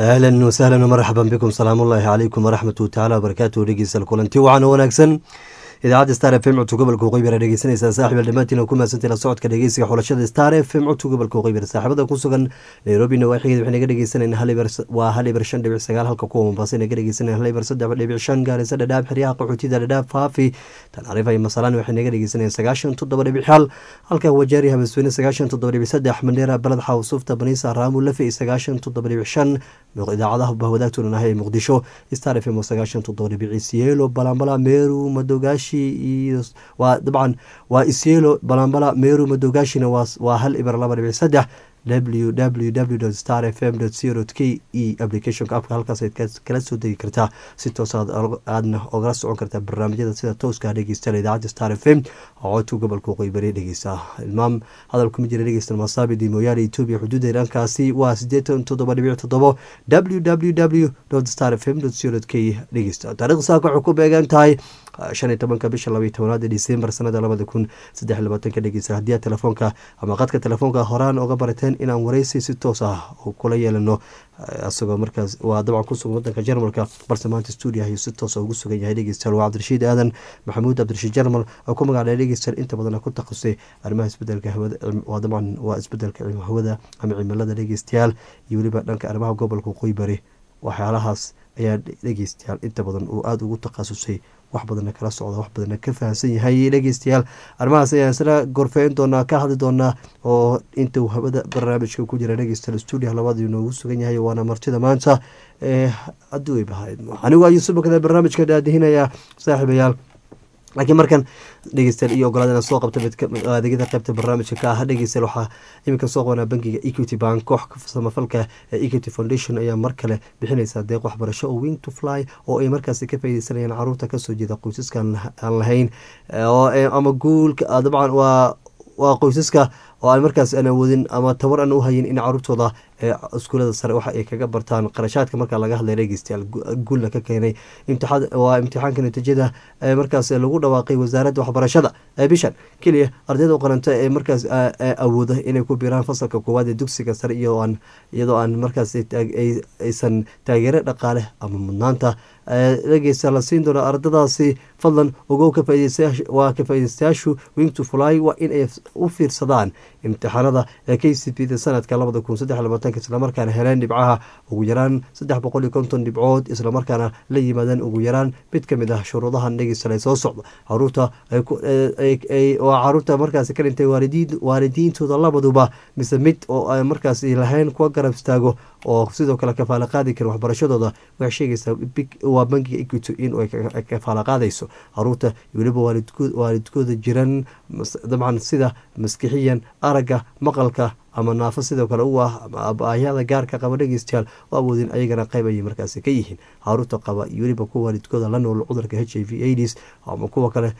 ahlan wasahlan marxaban bikum salaamu ullaahi calaykum waraxmatu tacaala wabarakaatu dhegeystayaal kulanti wacan wanaagsan idaacadda star f m codka gobolka waqooyi dhegeysanaysaa saaxiib dhammaantiin ku mahadsantahi la socodka dhegeysiga xulashada star f m codka gobolka waqooyi saaxiibada ku sugan nairobi nawaaxigeeda waxay naga dhegeysanayna waa hal ibar shan dhibic sagaal halka kuwa mombasa naga dhegeysanayna hal ibar saddex dhibic shan gaarisa dhadhaab xeryaha qaxootida dhadhaab faafi tanariif iyo masalaan waxay naga dhegeysanayaan sagaashan toddoba dhibic xal halka wajaari habasweyne sagaashan toddoba dhibic saddex mandheera balad xawsuufta baniisa raamu lafe iyo sagaashan toddoba dhibic shan idaacadaha bahwadaagtuna ah ee muqdisho star f m oo sagaashan toddoba dhibic isiyeelo balambala meeru madogaashi iyo waa dabcan waa isiyeelo balambala meeru madogaashina waa hal ibar laba dhibic saddex www star f m co k e applicationka afka halkaas aad kala soo degi kartaa si toos aadna ogala socon kartaa barnaamijyada sida tooska dhegeysta idaacadda star f m oo codka gobolka waqooyi bari dhegeysta ilmaam hadal kuma jira dhegeysta masaabidi mooyaale etoobiya xuduuda dhankaasi waa sideetan toddoba dhibic toddobo www star f m co k dhegeysta taarikhda saaka waxay ku beegan tahay shan iyo tobanka bisha labaiy tobanaad december sanada labada kun saddex iyo labaatanka dhegeysta haddii aad telefoonka ama qadka telefoonka horaan oga barateen inaan wareysi si toos ah kula yeelano isagoo markaas waa dabcan kusugan wadanka jarmalka balse maanta stuudio ayuu si toosa ugu sugan yahay dhegeystayaal waa cabdirashiid aadan maxamuud cabdirashiid jarmal oo ku magacdhay dhegeystayaal inta badan ku takhasusay arrimaha isbedelka hawada waa dabcan waa isbedelka hawada ama cimilada dhegeystayaal iyo weliba dhanka arrimaha gobolka waqooyi bari waxyaalahaas ayaa dhegeystayaal inta badan uu aada ugu takhasusay wax badanna kala socda wax badanna ka fahamsan yahay dhegeystayaal arrimahaas ayaan isla gorfeyn doonaa ka hadli doonaa oo inta uu hawada barnaamijka ku jira dhegeystayaal stuudio labadii noogu sugan yahay waana martida maanta ee haddii way bahayd anigu ayuu subakada barnaamijka daadihinayaa saaxiibayaal laakiin markan dhegeystayaal iyo ogolaad inaan soo qabta adeegyada qaybta barnaamijka ka ah dhegeystayaal waxaa iminka soo qabanaa bankiga equity bank koox samafalka ee equity foundation ayaa mar kale bixinaysaa deeq waxbarasho oo wing to fly oo ay markaasi ka faaideysanayaan caruurta kasoo jeeda qoysaskan aan lahayn ama guulka dabcan waa waa qoysaska oo aan markaas aan awoodin ama tabar aan u hayin in caruurtooda iskuulada sare waxa ay kaga bartaan qarashaadka markaa laga hadlay dhegeystayaal guulna ka keenay waa imtixaanka natiijada markaas lagu dhawaaqay wasaaradda waxbarashada bishan keliya ardayda qaranta ee markaas awooda inay ku biiraan fasalka koowaad ee dugsiga sare iyadoo aan markaas aysan taageero dhaqaale ama mudnaanta dhegeysta la siin doono ardadaasi fadlan ogow waa ka faaideystayaashu wing to fly waa in ay u fiirsadaan imtixaanada ee k c p da sanadka labada kun saddex labaatanka islamarkaana heleen dhibcaha ugu yaraan saddex boqol iyo konton dhibcood islamarkaana la yimaadeen ugu yaraan mid ka mid ah shuruudahan dhegeysta soo socda caruurta waa caruurta markaasi ka dhintay waalidiintooda labaduba mise mid oo aan markaasi lahayn kuwa garab istaago oo sidoo kale kafaala qaadi karin waxbarashadooda waxay sheegaysaa waa bankiga equity in ay kafaala qaadayso caruurta weliba waalidkooda jiran dabcan sida maskixiyan aragga maqalka ama naafo sidoo kale u ah abaayada gaarka qaba dhegeystayaal oo awoodin ayagana qayb ayay markaasi ka yihiin caruurta qaba iyo weliba kuwa waalidkooda la nool cudurka h i v aids ama kuwa kale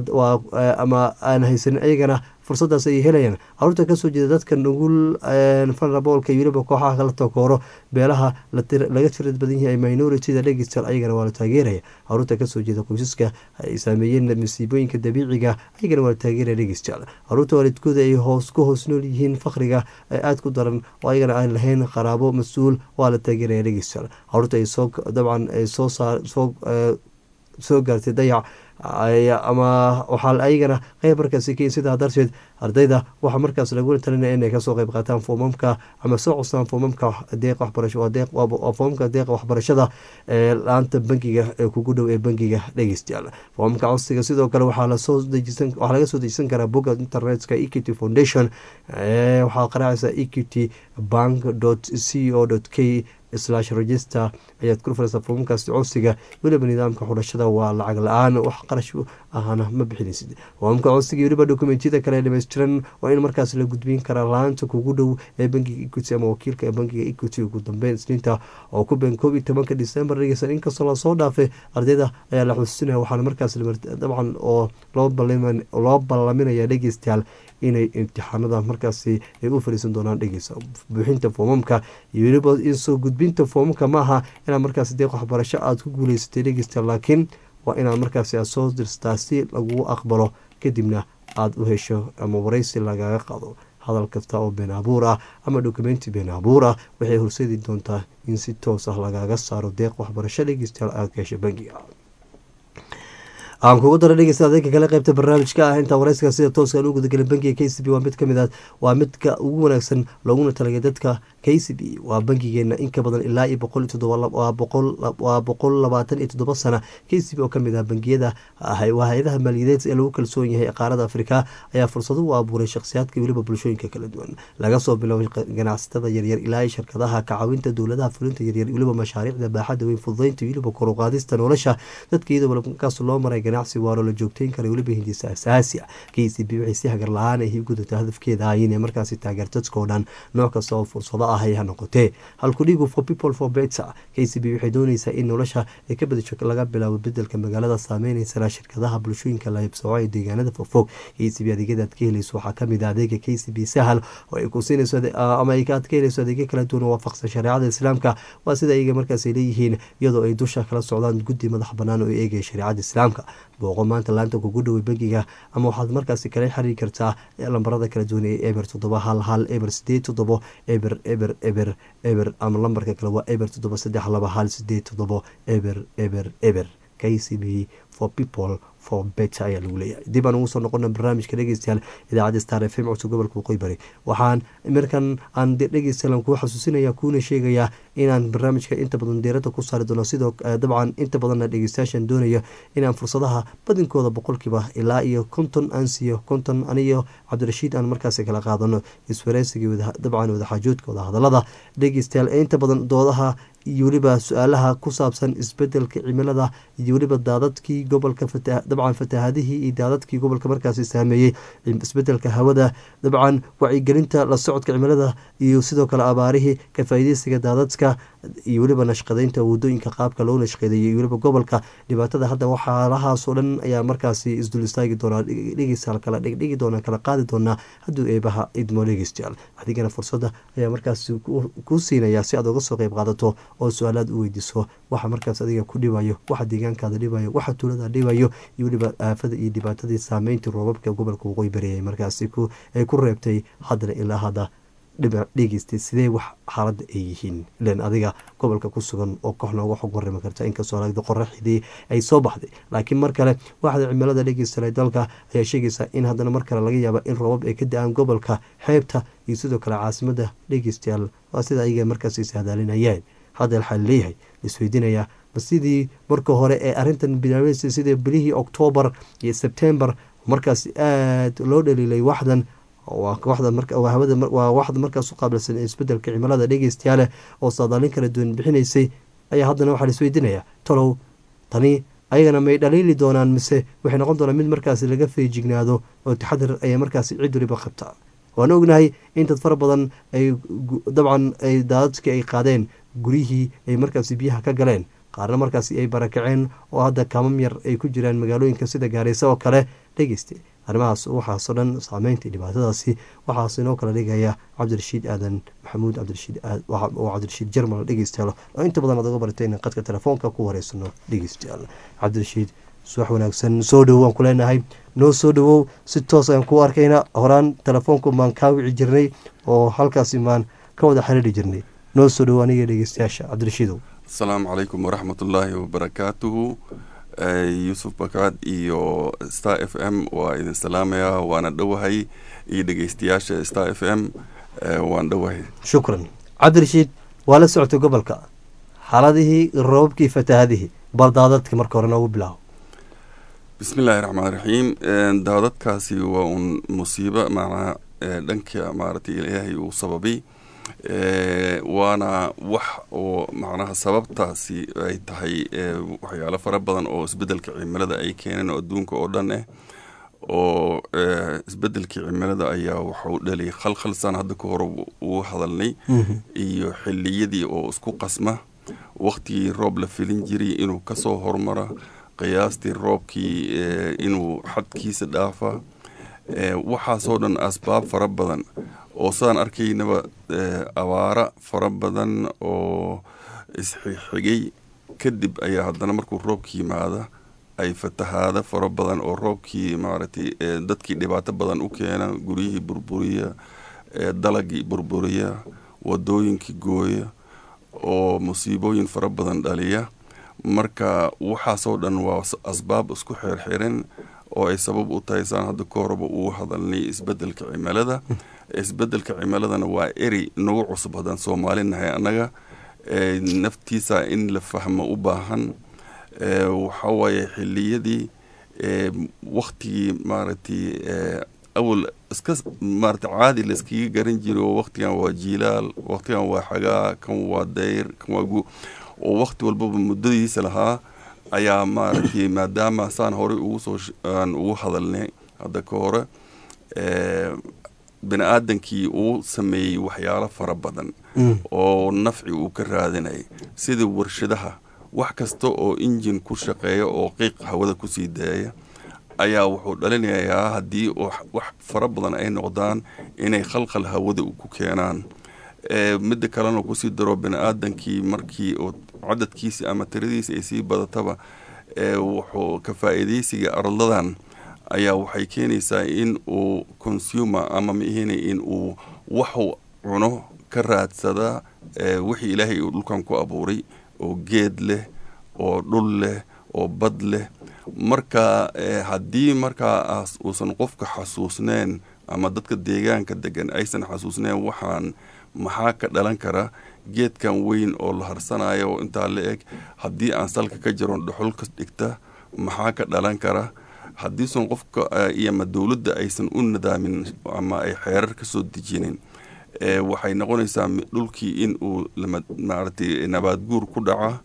ama aan haysanin ayagana fursadaas ay helayaan caruurta kasoo jeeda dadka nugul faraboolka iyo weliba kooxaha kala takooro beelaha laga tirad badan yahay minority-da dhegeystayaal ayagana waa la taageeraya caruurta kasoo jeeda qoysaska ay saameeyeen masiibooyinka dabiiciga ayagana waa la taageeraya dhegeystayaal caruurta waalidkooda ay hoos ku hoos nool yihiin fakriga aada ku daran oo ayagana aan lahayn qaraabo mas-uul waa la taageeraya dhegeystayaal caruurta ay soo dabcan ay soo saar soo soo gaartay dayac ama waxaa ayagana qeyb markaasi ka sidaa darteed ardayda waxaa markaas lagu talinaya inay kasoo qeyb qaataan foomamka ama soo costaan foomamka deeq waxbarasho foomamka deeqa waxbarashada ee laanta bankiga ee kugu dhow ee bankiga dhegeystayaal foomamka codsiga sidoo kale waxaa lasoo dejisan waxaa laga soo dejisan karaa bogga internetka equity foundation waxaa qaraacaysa equity bank dot c o dot k slash register ayaad ku furaysaa foomamkaasi codsiga weliba nidaamka xulashada waa lacag la-aan wax qarash ahna ma bixinaysid foomamka codsiga weliba dokumentiyada kale dhameystiran waa in markaas la gudbin karaa laanta kugu dhow ee bankiga equity ama wakiilka bankiga equity ugu dambeyn isniinta oo ku been koob iyo tobanka december dhegeysan inkastoo lasoo dhaafay ardayda ayaa la xusuusinaya waxaana markaas dabcan oo loo ballaminaya dhegeystayaal inay imtixaanada markaasi ay u fariisan doonaan dhegeysa buuxinta foomamka iyo weliba insoo gudbinta foomamka maaha inaad markaas deeq waxbarasho aada ku guuleysatay dhegeysta laakiin waa inaad markaasi aad soo dirsataa si lagugu aqbalo kadibna aada u hesho ama wareysi lagaga qado hadal kasta oo been abuur ah ama dokumenti been abuur ah waxay horseedi doontaa in si toos ah lagaaga saaro deeq waxbarasho dhegeystayaal aada ka hesha bangiga aan kugu dara dhegeysta adeega kale qeybta barnaamijka ah intaa wareyska sida tooska aan u gudagelin bangiga k c b waa mid kamid ah waa midka ugu wanaagsan looguna talagay dadka k c b waa bangigeena in ka badan ilaa iyo boqol iyo todoba waa boqol labaatan iyo toddoba sana k c b oo kamid ah bangiyada waa hay-adaha maaliyadeed ee lagu kalsoon yahay qaarada afrika ayaa fursado u abuuray shakhsiyaadka weliba bulshooyinka kala duwan laga soo biloabo ganacsatada yaryar ilaa iyo shirkadaha kacawinta dowladaha fulinta yaryar weliba mashaariicda baaxadda weyn fududeynta weliba koruqaadista nolosha dadka iyadoo markaas loo maray ganacsi waaro la joogteyn kara weliba hindisa asaasi ah k c b waxay si hagar la-aan ay gudata hadafkeeda ah inay markaasi taageerto dadkao dhan nooc kasta oo fursado ah ay ha noqotee halkudhigu for people for better k c b waxay dooneysaa in nolosha ay ka badasho laga bilaabo bedelka magaalada saameyneysa shirkadaha bulshooyinka la hibsooco ee deegaanada fogfog k c b adeegyada aad ka heleyso waxaa kamid ah adeega k c b sahal oo ay ku siinayso ama aad ka heleyso adeegyo kala duwan oo waafaqsan shareecada islaamka waa sida iyaga markaas ay leeyihiin iyadoo ay dusha kala socdaan guddi madax banaan oo eegaya shareecada islaamka booqo maanta laanta kugu dhowey bangiga ama waxaad markaasi kala xiriiri kartaa lambarada kala duwan ee eber toddoba hal hal eber sideed toddobo eber eber eber eber ama lambarka kale waa eber toddoba saddex laba hal sideed toddobo eber eber eber k c b for people for better ayaa lagu leeyahay dib aan ugu soo noqona barnaamijka dhegeystayaal idaacadda star f m codka gobolka waqooyi bari waxaan markan aan dhegeystayaal kuu xasuusinaya kuuna sheegayaa inaan barnaamijka inta badan deerada ku saari doono sidoo dabcan inta badanna dhegeystayaashan doonaya inaan fursadaha badinkooda boqolkiiba ilaa iyo konton aan siiyo konton aniyo cabdirashiid aan markaasi kala qaadano iswareysigii dabcan wadaxaajoodka wadahadalada dhegeystayaal ee inta badan doodaha iyo weliba su-aalaha ku saabsan isbedelka cimilada iyo weliba daadadkii gobolka dabcan fatahaadihii iyo daadadkii gobolka markaasi saameeyey isbedelka hawada dabcan wacyigelinta la socodka cimilada iyo sidoo kale abaarihii kafaaideysiga daadadka iyo weliba nashqadeynta wadooyinka qaabka loo nashqadeeyay iyo weliba gobolka dhibaatada hadda waxaalahaasoo dhan ayaa markaasi isdul istaagi doonaa dhegeystayaal kala dhigdhigi doonaa kala qaadi doonaa hadduu eebaha idmo dhegeystayaal adigana fursadda ayaa markaasi ku siinaya si aad uga soo qeyb qaadato oo su-aalaad u weydiiso waxa markaas adiga ku dhibayo waxa deegaankaada dhibayo waxa tuulada dhibayo iyo weliba aafada iyo dhibaatadii saameyntii roobabka gobolka waqooyi bari markaasi ay ku reebtay haddana ilaa hadda dhegeystay sidee wax xaaladda ay yihiin ilan adiga gobolka ku sugan oo koox nooga xog warami karta inkastoo lagda qoraxdii ay soo baxday laakiin mar kale waxda cimilada dhegeystanay dalka ayaa sheegaysaa in haddana mar kale laga yaaba in roobab ay ka da-aan gobolka xeebta iyo sidoo kale caasimada dhegeystayaal waa sida ayaga markaas is hadaalinayeen hadda waxaa leeyahay laisweydiinayaa ma sidii marka hore ee arintan bilaabeysay sidii bilihii oktoobar iyo sebtembar markaas aada loo dhaliilay waxdan waa waxda markaas u qaabilsan isbedelka cimilada dhegeystayaale oo saadaalin kala duwan bixinaysay ayaa haddana waxaa laisweydiinayaa talow tani ayagana may dhaliili doonaan mise waxay noqon doonaan mid markaas laga feejignaado oo taxadir ayaa markaas cid waliba qabta waan ognahay in dad fara badan ay dabcan ay daadadkii ay qaadeen guryihii ay markaasi biyaha ka galeen qaarna markaasi ay barakaceen oo hadda kaamam yar ay ku jiraan magaalooyinka sida gaareysa oo kale dhegeysta arrimahaas waxaasoo dhan saameynta dhibaatadaasi waxaas inoo kala dhigaya cabdirashiid aadan maxamuud cabdirashiid oo cabdirashiid jermal dhegeystayaal oo inta badan aad uga baratay in qadka telefoonka ku wareysano dhegeystayaal cabdirashiid suwax wanaagsan soo dhowow waan ku leenahay noo soo dhowow si toos aan ku arkayna horaan telefoonku maan kaa wici jirnay oo halkaasi maan ka wada xiriiri jirnay noo soo dhowow aniga dhegeystayaasha cabdirashiidow asalaamu calaykum waraxmatullaahi wabarakaatuhu yuusuf bakaad iyo star f m waa idin salaamayaa waana dhowahay iyo dhegeystayaasha star f m waan dhowahay shukran cabdirashiid waa la socotay gobolka xaaladihii roobabkii fatahadihii bal daadadka marka hore noogu bilaabo bismi illaahi raxmaan raxiim daadadkaasi waa un musiibo macnaha dhanka maaragtay ilaahay uu sababay waana wax oo macnaha sababtaasi ay tahay waxyaalo fara badan oo isbedelka cimilada ay keeneen oo adduunka oo dhan ah oo isbedelkii cimilada ayaa waxau dhaliyay khalkhalsaan hadda ka hore ugu hadalnay iyo xiliyadii oo isku qasma waktigii roob la filin jiray inuu kasoo hormara qiyaastii roobkii inuu xadkiisa dhaafa waxaasoo dhan asbaab fara badan oo sidaan arkaynaba abaara fara badan oo isxigxigay kadib ayaa haddana markuu roobki yimaada ay fatahaada fara badan oo roobkii maaragtay dadkii dhibaato badan u keena guryihii burburiya dalagii burburiya wadooyinkii gooya oo musiibooyin fara badan dhaliya marka waxaasoo dhan waa asbaab isku xirxirin oo ay sabab u tahay saan hadda ka horeba uu hadalnay isbedelka cimilada isbedelka cimiladana waa eri nagu cusub haddaan soomaali nahay annaga naftiisa in la fahmo u baahan waxawaaye xiliyadii waktigii maaragtay awal iska maarata caadi layskaga garan jira oo waktigan waa jiilaal waktigan waa xagaa kan waa dayr kan waa gu oo wakti walbaba muddadiisa lahaa ayaa maaragtay maadaama saan horey ugu soo aan ugu hadalnay hadda ka hore bini aadankii uu sameeyey waxyaalo fara badan oo nafci uu ka raadinayay sida warshadaha wax kasta oo injin ku shaqeeya oo qiiq hawada kusii daaya ayaa wuxuu dhalinayaa haddii wax fara badan ay noqdaan inay khalkhal hawada ku keenaan midda kalena kusii daro bini aadankii markii cadadkiisi ama tiradiisi ay sii badataba wuxuu ka faa-iideysiga arladan ayaa waxay keenaysaa in uu consumer ama maihina in uu waxu cuno ka raadsada wixii ilaahay uu dhulkan ku abuuray oo geed leh oo dhul leh oo bad leh marka haddii markaa uusan qofka xasuusneen ama dadka deegaanka degan aysan xasuusneen waxaan maxaa ka dhalan kara geedkan weyn oo la harsanayo oo intaa la eg haddii aan salka ka jaron dhuxul ka dhigta maxaa ka dhalan kara haddiisan qofka iyo ama dowladda aysan u nadaamin ama ay xeerar ka soo dejinin waxay noqonaysaa dhulkii in uu maaragtay nabaad guur ku dhaca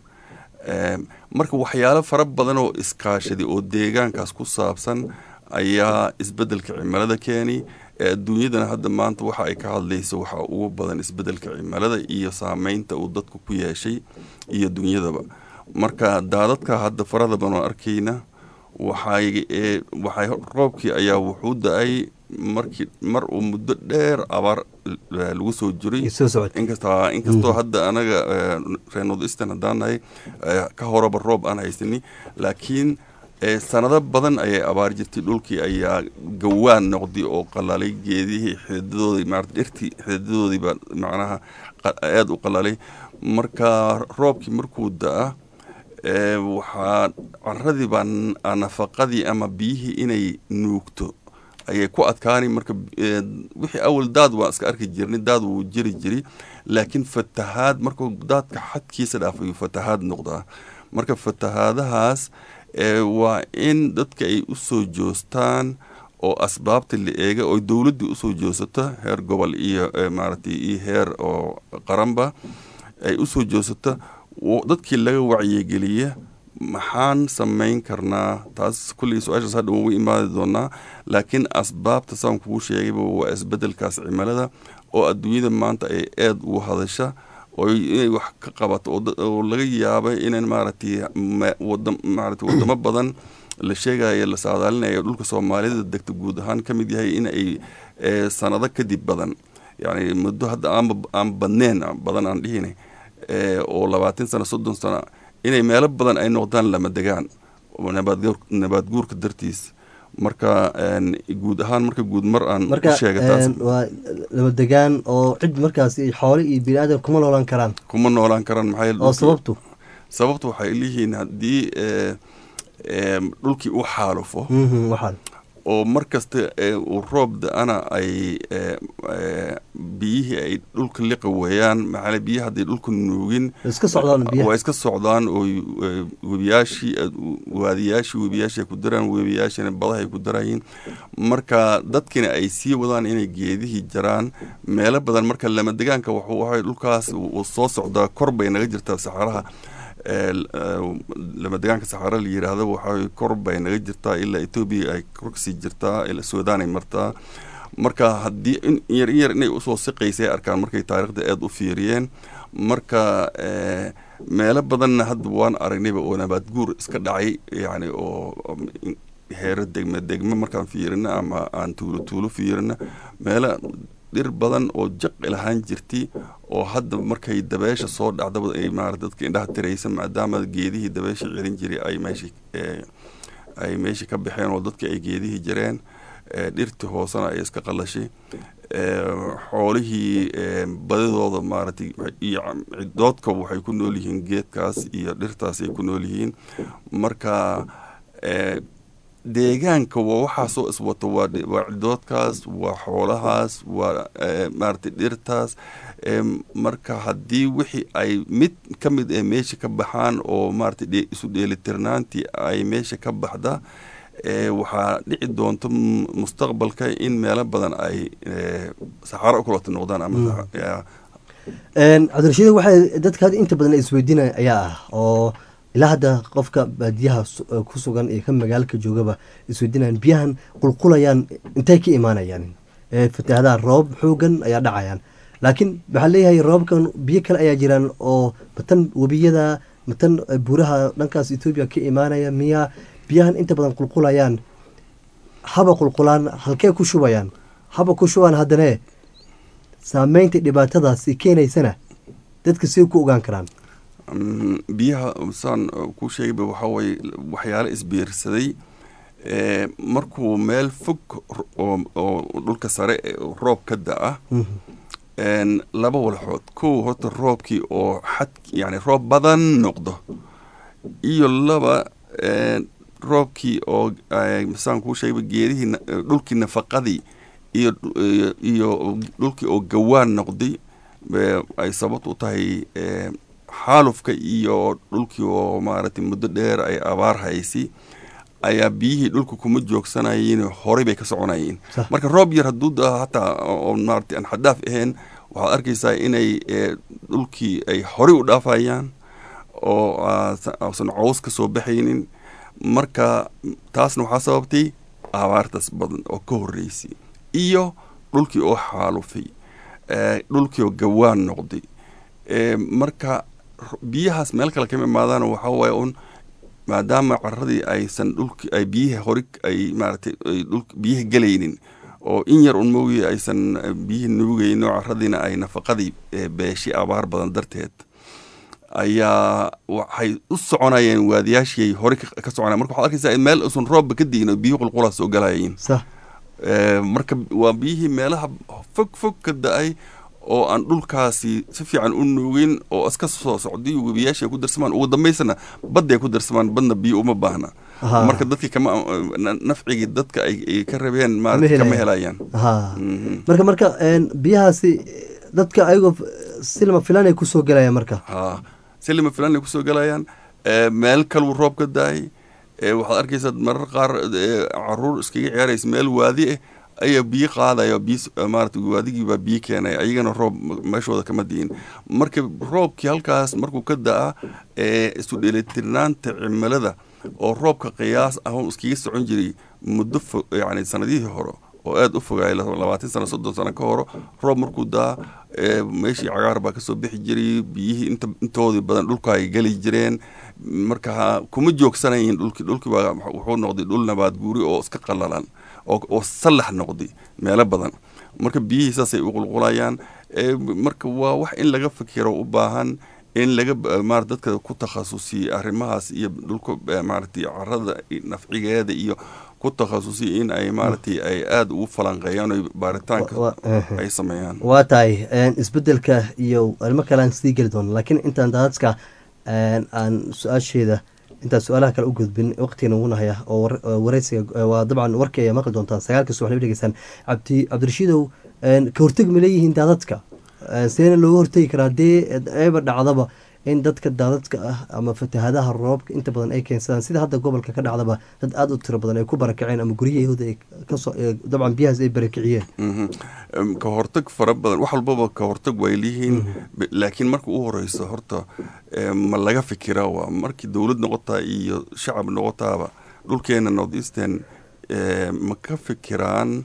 marka waxyaalo fara badan oo iskaashadi oo deegaankaas ku saabsan ayaa isbedelka cimilada keeni adduunyadana hadda maanta waxa ay ka hadlayso waxaa ugu badan isbedelka cimilada iyo saameynta uu dadku ku yeeshay iyo dunyadaba marka daadadka hadda farada badan oo arkayna waxay waxay roobkii ayaa wuxuu da-ay markii mar uu muddo dheer abaar lagu soo jiray inkasta inkastoo hadda anaga reer north eastern haddaan nahay ka horeba roob aan haysani laakiin sanado badan ayay abaar jirtay dhulkii ayaa gawaan noqday oo qalalay geedihii xididadoodii maarata dhirtii xididadoodiiba macnaha aada u qalalay marka roobkii markuu da-a waxaa caradii baa nafaqadii ama biyihii inay nuugto ayay ku adkaani marka wixii awal daad waan iska arki jirnay daad wuu jiri jiri laakiin fatahaad markuu daadka xadkiisa dhaafayuu fatahaad noqdaa marka fatahaadahaas waa in dadka ay u soo joostaan oo asbaabta la eega oo dowladdii usoo joosato heer gobol iyo maaragtay iyo heer oo qaranba ay usoo joosato dadkii laga wacyigeliya maxaan samayn karnaa taas kullii su-aashaas hadha ugu imaadi doonaa laakiin asbaabta saan kugu sheegayba waa isbedelkaas cimilada oo adduunyada maanta ay aad ugu hadasha oo inay wax ka qabato oo laga yaaba inan maaragtay maarata wadamo badan la sheegayo la saadaalinayo dhulka soomaalida degta guud ahaan ka mid yahay in ay sanado kadib badan yani muddo hadda aan badneen badan aan dhihina oo labaatan sano soddon sano inay meelo badan ay noqdaan lama degaan nabaad guurka dartiis marka guud ahaan marka guud mar aan marka waa lama degaan oo cid markaas xoole iyo bini aadan kuma noolaan karaan kuma noolaan karaan maxaa oo sababtu sababtu waxay leeyihiin haddii dhulkii u xaalufo waxaan oo mar kasta uu roob da-ana ay biyihii ay dhulka liqa weeyaan maxaa biyihi hadday dhulka nuugin iska socdaan biyaha waa iska socdaan oo webiyaashii waadiyaashii webiyaashii ay ku daraan webiyaashina badaha ay ku darayiin marka dadkina ay sii wadaan inay geedihii jaraan meelo badan marka lama degaanka waxay dhulkaas uu soo socdaa kor bay naga jirtaa saxaraha lama degaanka saxaara la yiraahdo waxaa kor bay naga jirtaa ilaa etoobiya ay kor kasii jirtaa ilaa suudaan ay martaa marka haddii in yar in yar inay usoo siqaysay arkaan markay taariikhda aada u fiiriyeen marka meelo badanna hadda waan aragnayba oo nabaad guur iska dhacay yani oo heero degme degme markaan fiirino ama aan tuulo tuulo fiirino meelo dhir badan oo jaqi lahaan jirtay oo hadda markay dabeesha soo dhacdaba ay maarata dadka indhaha tiraysa maadaama geedihii dabeesha celin jiray ay meesha ay meesha ka baxeen oo dadka ay geedihii jireen dhirtii hoosena ay iska qalashay xoolihii badidooda maaragtay iyo cidoodka waxay ku nool yihiin geedkaas iyo dhirtaas ay ku nool yihiin marka deegaanka waa waxaasoo iswato waa cidoodkaas waa xoolahaas waa maaragtay dhirtaas marka haddii wixii ay mid ka mid ee meesha ka baxaan oo maaragtay isu dheelitirnaantii ay meesha ka baxda waxaa dhici doonto mustaqbalka in meelo badan ay saxaaro u kulata noqdaan ama cabdirashiid waxay dadka had inta badan isweydiinaya ayaa ah oo ilaa hadda qofka baadiyaha ku sugan iyo ka magaalka joogaba isweydiinayan biyahan qulqulayaan intay ka imaanayaan fatahaadaha roobab xoogan ayaa dhacayaan laakiin waxaa leeyahay roobabkan biyo kale ayaa jiraan oo matan webiyada matan buuraha dhankaas etoobiya ka imaanaya miyaa biyahan inta badan qulqulayaan haba qulqulaan halkee ku shubayaan haba ku shubaan haddane saameynta dhibaatadaasi keenaysana dadka siday ku ogaan karaan biyaha saan ku sheegayba waxaa waye waxyaalo isbiirsaday markuu meel fog oo dhulka sare roob ka da-a laba walxood kow horta roobkii oo xad yani roob badan noqdo iyo laba roobkii oo saan kuu sheegayba geedihii dhulkii nafaqadii iyo iyo dhulkii oo gawaan noqday ay sababt u tahay xaalufka iyo dhulkii oo maaragtay muddo dheer ay abaar haysi ayaa biyihii dhulka kuma joogsanayeen horey bay ka soconayeen marka roob yar hadduu da hataa oo maaragtay aan xadaaf ahayn waxaad arkaysaa inay dhulkii ay horey u dhaafayaan oo ausan cows ka soo baxaynin marka taasna waxaa sababtay abaartaas badan oo ka horreysay iyo dhulkii oo xaalufay dhulkii oo gawaan noqday marka biyahaas meel kale kama imaadaan waxaa waaye un maadaama caradii aysan dhulki ay biyihi hori ay maaratay dhul biyihi gelaynin oo in yar un moogiye aysan biyihi nuugayno caradiina ay nafaqadii beeshi abaar badan darteed ayaa waxay u soconayeen waadiyaashii hore ka soconayen marka waxad arkaysaa meel usan roobba ka diin oo biyihi qulqulaa soo galayiin marka waa biyihii meelaha fog fog ka da-ay oo aan dhulkaasi si fiican u nuugin oo iska soo socday webiyaasha ku darsamaan ugu dambaysana badday ku darsamaan badna biyo uma baahna marka dadkii kama nafcigii dadka ay ka rabeen maarata kama helayaan marka marka biyahaasi dadka ayagoo silma filan ay kusoo galayaan marka ha silma filan ay kusoo galayaan meel kaluu roob ka daayay waxaad arkaysaa marar qaar caruur iskaga ciyaaraysa meel waadi ah ayaa biyo qaadaya biyo maarata waadigiibaa biyo keenaya ayagana roob meeshooda kama diin marka roobkii halkaas markuu ka da-a isu dheelitirnaanta cimilada oo roobka qiyaas ah iskaga socon jiray muddo fo yani sanadihii hore oo aada u fogaay labaatan sano soddon sano ka horo roob markuu daa meeshii cagaar baa kasoo bixi jiray biyihii int intoodii badan dhulka ay geli jireen marka kuma joogsanayin dhulki dhulki baa wuxuu noqday dhul nabaad guuri oo iska qalalan oo sallax noqday meelo badan marka biyihii saasay u qulqulayaan marka waa wax in laga fikiro u baahan in laga mara dadka ku takhasusiye arrimahaas iyo dhulka maaragtay carada nafcigeeda iyo ku takhasusiye in ay maaragtay ay aada ugu falanqeeyaan o baaritaanka ay sameeyaan waa tahay isbedelka iyo arrimo kale aan sii geli doono laakiin intaan daadadka aan su-aasheeda intaan su-aalaha kale u gudbin waqtigan ugu nahaya oo wareysiga waa dabcan warkii ayaa maqli doontaan sagaalka subax laba dhegeystaan cabdi cabdirashiidow ka horteg ma leeyihiin daadadka seena looga hortegi karaa dee eeba dhacdaba in dadka daadadka ah ama fatahaadaha roobka inta badan ay keensadaan sida hadda gobolka ka dhacdaba dad aada u tiro badan ay ku barakaceen ama guryahooda kasoo dabcan biyahaas ay barakiciyeen ka hortag fara badan wax walbaba ka hortag way leeyihiin laakiin marka u horeyso horta ma laga fikiraa waa markii dowlad noqotaa iyo shacab noqotaaba dhulkeena north eastern ma ka fikiraan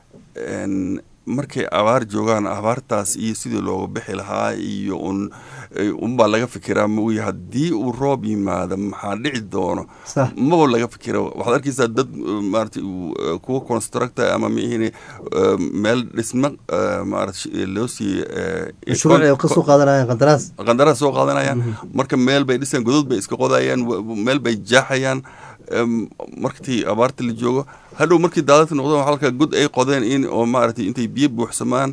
markay abaar joogaan abaartaas iyo sidii looga bixi lahaa iyo un unbaa laga fikiraa mauya haddii uu roob yimaado maxaa dhici doono maba laga fikira waxaad arkaysaa dad maarata kuwa constructor ama mihin meel dhismo maarata loo sii kasoo qaadanayaan qandaraas qandaraas soo qaadanayaan marka meel bay dhisayaan godod bay iska qodayaan meel bay jaaxayaan markii abaarta la joogo hadhow markii daadadka noqdeen halka god ay qodeen in oo maaragtay intay biyo buuxsamaan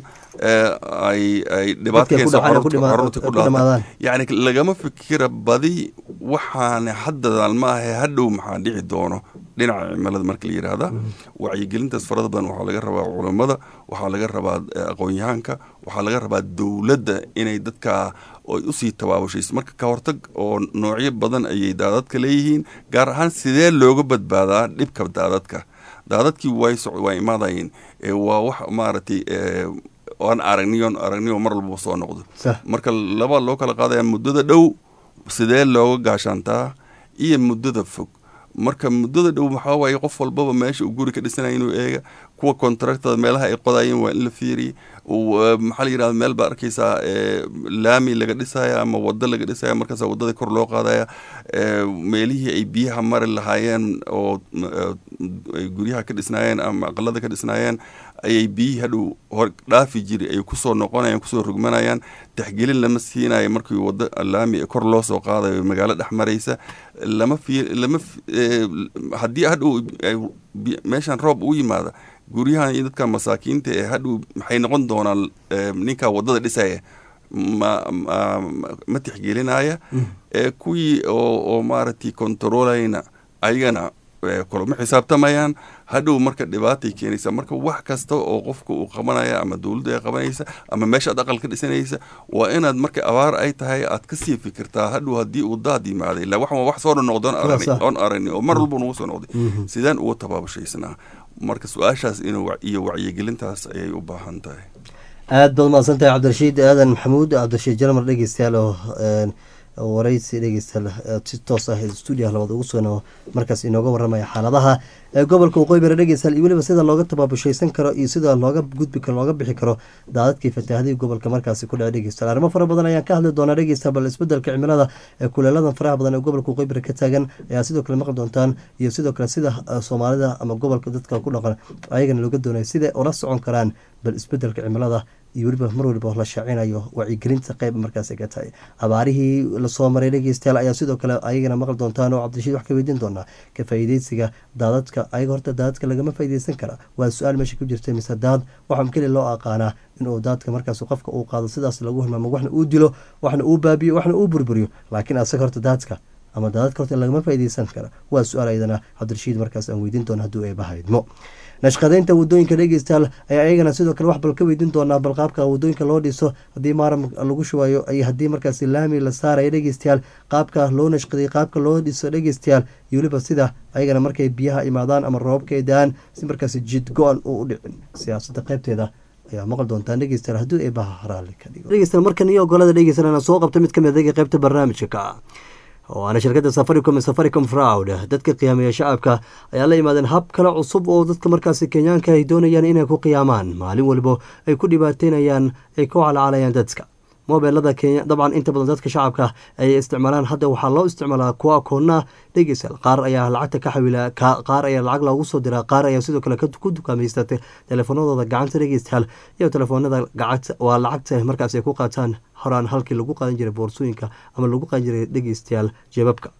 ay ay dhibaat keenso caruurta ku dhaataan yacni lagama fikira badi waxaana haddadan ma ahe hadhow maxaa dhici doono dhinaca cimilada marka la yidhaahda wacyigelintaas farada badan waxaa laga rabaa culammada waxaa laga rabaa aqoon-yahaanka waxaa laga rabaa dowladda inay dadka oy usii tabaabushayso marka ka hortag oo noocyo badan ayay daadadka leeyihiin gaar ahaan sidee looga badbaadaa dhibka daadadka daadadkii way waa imaadayeen waa wax maaragtay aan aragniyon aragniyo mar walba soo noqdo marka laba loo kala qaadaya muddada dhow sidee looga gaashaantaa iyo muddada fog marka muddada dhow maxaa waaye qof walbaba meesha uu guri ka dhisanaya inuu eega kuwa contractada meelaha ay qodayeen waa in la fiiriya maxaa la yidhahda meel baa arkaysaa laami laga dhisaya ama wado laga dhisaya markaas wadada kor loo qaadaya meelihii ay biyaha mari lahaayeen oo guryaha ka dhisnaayeen ama aqalada ka dhisnaayeen ayay biyihii hadhow hor dhaafi jiri ay kusoo noqonayaan kusoo rugmanayaan taxgelin lama siinayo markii wado laami kor loo soo qaadayo magaalo dhex maraysa lama fi lama haddii hadhow meeshan roob u yimaada guryahan iyo dadka masaakiinta ee hadhow maxay noqon doonaan ninka wadada dhisaya ma ma tixgelinaya kuwii oo maaragtay controlayna ayagana kulama xisaabtamayaan hadhow marka dhibaatay keenaysa marka wax kasta oo qofka uu qabanaya ama dowladda ay qabanaysa ama meesha ad aqal ka dhisanaysa waa inaad marka abaar ay tahay aad kasii fikirtaa hadhow haddii uu daad yimaaday ila wax wax soo noqdo oon aragni oo mar walba nagu soo noqday sidaan uga tabaabushaysnaa marka su-aashaas inuu iyo wacyigelintaas ayay u baahan tahay aada baad mahadsan tahay cabdirashiid aadan maxamuud cabdirashiid jarmar dhegeystayaal oo wareysi dhegeystayaal si toos ah stuudiyaha labaad ugu soo markaas inooga waramaya xaaladaha gobolka waqooyi bari dhegeystayaal iyo weliba sida looga tabaabushaysan karo iyo sida looga gudbi karo looga bixi karo daadadkii fataahadii gobolka markaasi ku dhaca dhegeystayaal arrimo fara badan ayaan ka hadli doonaa dhegeysta bal isbedelka cimilada ee kuleeladan faraha badan ee gobolka waqooyi bari ka taagan ayaa sidoo kale maqli doontaan iyo sidoo kale sida soomaalida ama gobolka dadka ku dhaqan ayagana looga doonaya siday ula socon karaan bal isbedelka cimilada iyo weliba mar waliba la shaacinayo wacyigelinta qeyb markaas ka tahay abaarihii lasoo maray dhegeystayaal ayaa sidoo kale ayagana maqli doontaan oo cabdirashiid wax ka weydiin doonaa ka faa'iideysiga daadadka ayaga horta daadadka lagama faa'iideysan kara waa su-aal meesha ku jirta mise daad waxaa keli loo aqaanaa inuu daadka markaas qofka uu qaado sidaas lagu hilmaamo waxna uu dilo waxna uu baabiyo waxna uu burburiyo laakiin asaga horta daadka ama daadadka horta lagama faa'iideysan kara waa su-aal ayadana cabdirashiid markaas aan weydiin doona hadduu eebahaydmo nashqadeynta wadooyinka dhegeystayaal ayaa ayagana sidoo kale wax bal ka weydiin doonaa bal qaabka wadooyinka loo dhiso haddii maaram lagu shubayo iyo haddii markaasi laami la saaraya dhegeystayaal qaabka loo nashqaday qaabka loo dhiso dhegeystayaal iyo weliba sida ayagana markay biyaha imaadaan ama roobabka ay da-aan si markaasi jid go-an uu u dhicin siyaasadda qaybteeda ayaa maqli doontaan dhegeystayaal hadduu eebaha raalli ka dhigo dhegeystayaal markan iyo ogolada dhegeysanana soo qabta mid ka mid adaga qaybta barnaamijka ka oo aana shirkadda safaricom safaricom fraud dadka qiyaamaya shacabka ayaa la yimaadeen hab kale cusub oo dadka markaasi kenyaanka ay doonayaan inay ku qiyaamaan maalin waliba ay ku dhibaateynayaan ay ku calcalayaan dadka mobeelada kenya dabcan inta badan dadka shacabka ay isticmaalaan hadda waxaa loo isticmaalaa kuwa akoona dhegeystayaal qaar ayaa lacagta ka xawila qaar ayaa lacag loogu soo diraa qaar ayaa sidoo kale ku dukaamaysta teleefanadooda gacanta dhegeystayaal iyo telefoonada gacanta waa lacagta markaas ay ku qaataan horaan halkii lagu qaadan jiray boorsooyinka ama lagu qaadan jiray dhegeystayaal jeebabka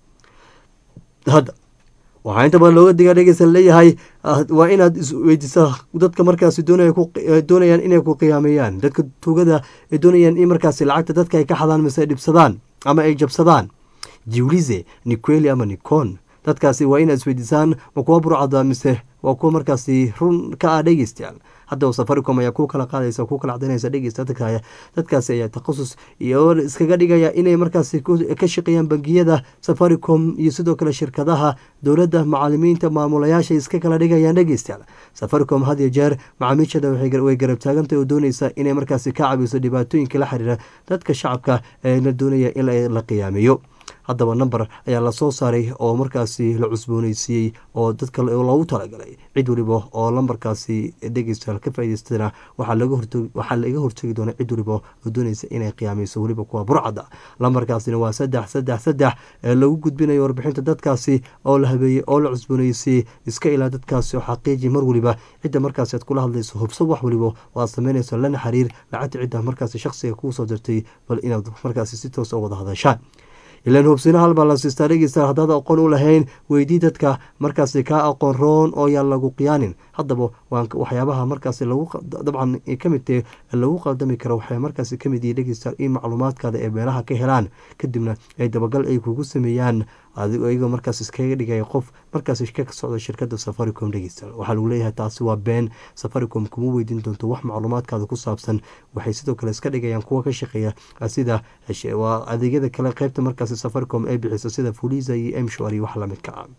hadda waxaa inta badan looga digaa dhegeysan leeyahay waa inaad isweydiisaa dadka markaasi doonayaan inay ku qiyaameeyaan dadka tuugada ay doonayaan in markaasi lacagta dadka ay ka xadaan mise ay dhibsadaan ama ay jabsadaan jiwlize niqueli ama nicon dadkaasi waa inaad isweydiisaan ma kuwa burcada mise waa kuwa markaasi run ka ah dhegeystayaal haddaba safaricom ayaa ku kala qaadaysa ku kala cadaynaysa dhegeysta dadkaasi ayaa takhasus iyo iskaga dhigaya inay markaasi ka shaqeeyaan bangiyada safaricom iyo sidoo kale shirkadaha dowladda macalimiinta maamulayaasha iska kala dhigayaan dhegeystayaal safaricom had iyo jeer macaamiishada way garab taagantay oo doonaysa inay markaasi ka cabiso dhibaatooyinka la xiriira dadka shacabka ee la doonaya in la qiyaameeyo haddaba number ayaa lasoo saaray oo markaasi la cusbooneysiiyey oo dadka loogu talagalay cid waliba oo lambarkaasi dhegeystayaal ka faa'idaystana waxaa laga hortegi doona cid waliba oo doonaysa inay qiyaameyso weliba kuwa burcada lambarkaasina waa saddex saddex saddex ee lagu gudbinayo warbixinta dadkaasi oo la habeeyey oo la cusbooneysiiyey iska ilaa dadkaasi oo xaqiiji mar waliba cidda markaasi aad kula hadlayso hubso wax waliba oo aad sameynayso lana xiriir lacagta cidda markaasi shaqsiga kuu soo dirtay bal inaad markaasi si toos oo wada hadashaan ilaan hubsina halbaa la siistaa dhegeysta haddaad aqoon u lahayn weydii dadka markaasi kaa aqoon roon oo yaan lagu qiyaanin haddaba waxyaabaha markaasi lagu dabcan kamid tahe lagu qaldami karo waxay markaasi kamid yihi dhegeysta in macluumaadkaada ee meelaha ka helaan kadibna ay dabagal ay kugu sameeyaan iyagoo markaas iskaga dhigaya qof markaas ka socda shirkada safaricom dhegeysta waxaa lagu leeyahay taasi waa been safaricom kuma weydiin doonto wax macluumaadkaada ku saabsan waxay sidoo kale iska dhigayaan kuwa ka shaqeeya sida waa adeegyada kale qeybta markaasi safaricom ay bixiso sida fulisa iyo emshor iyo wax lamidka ah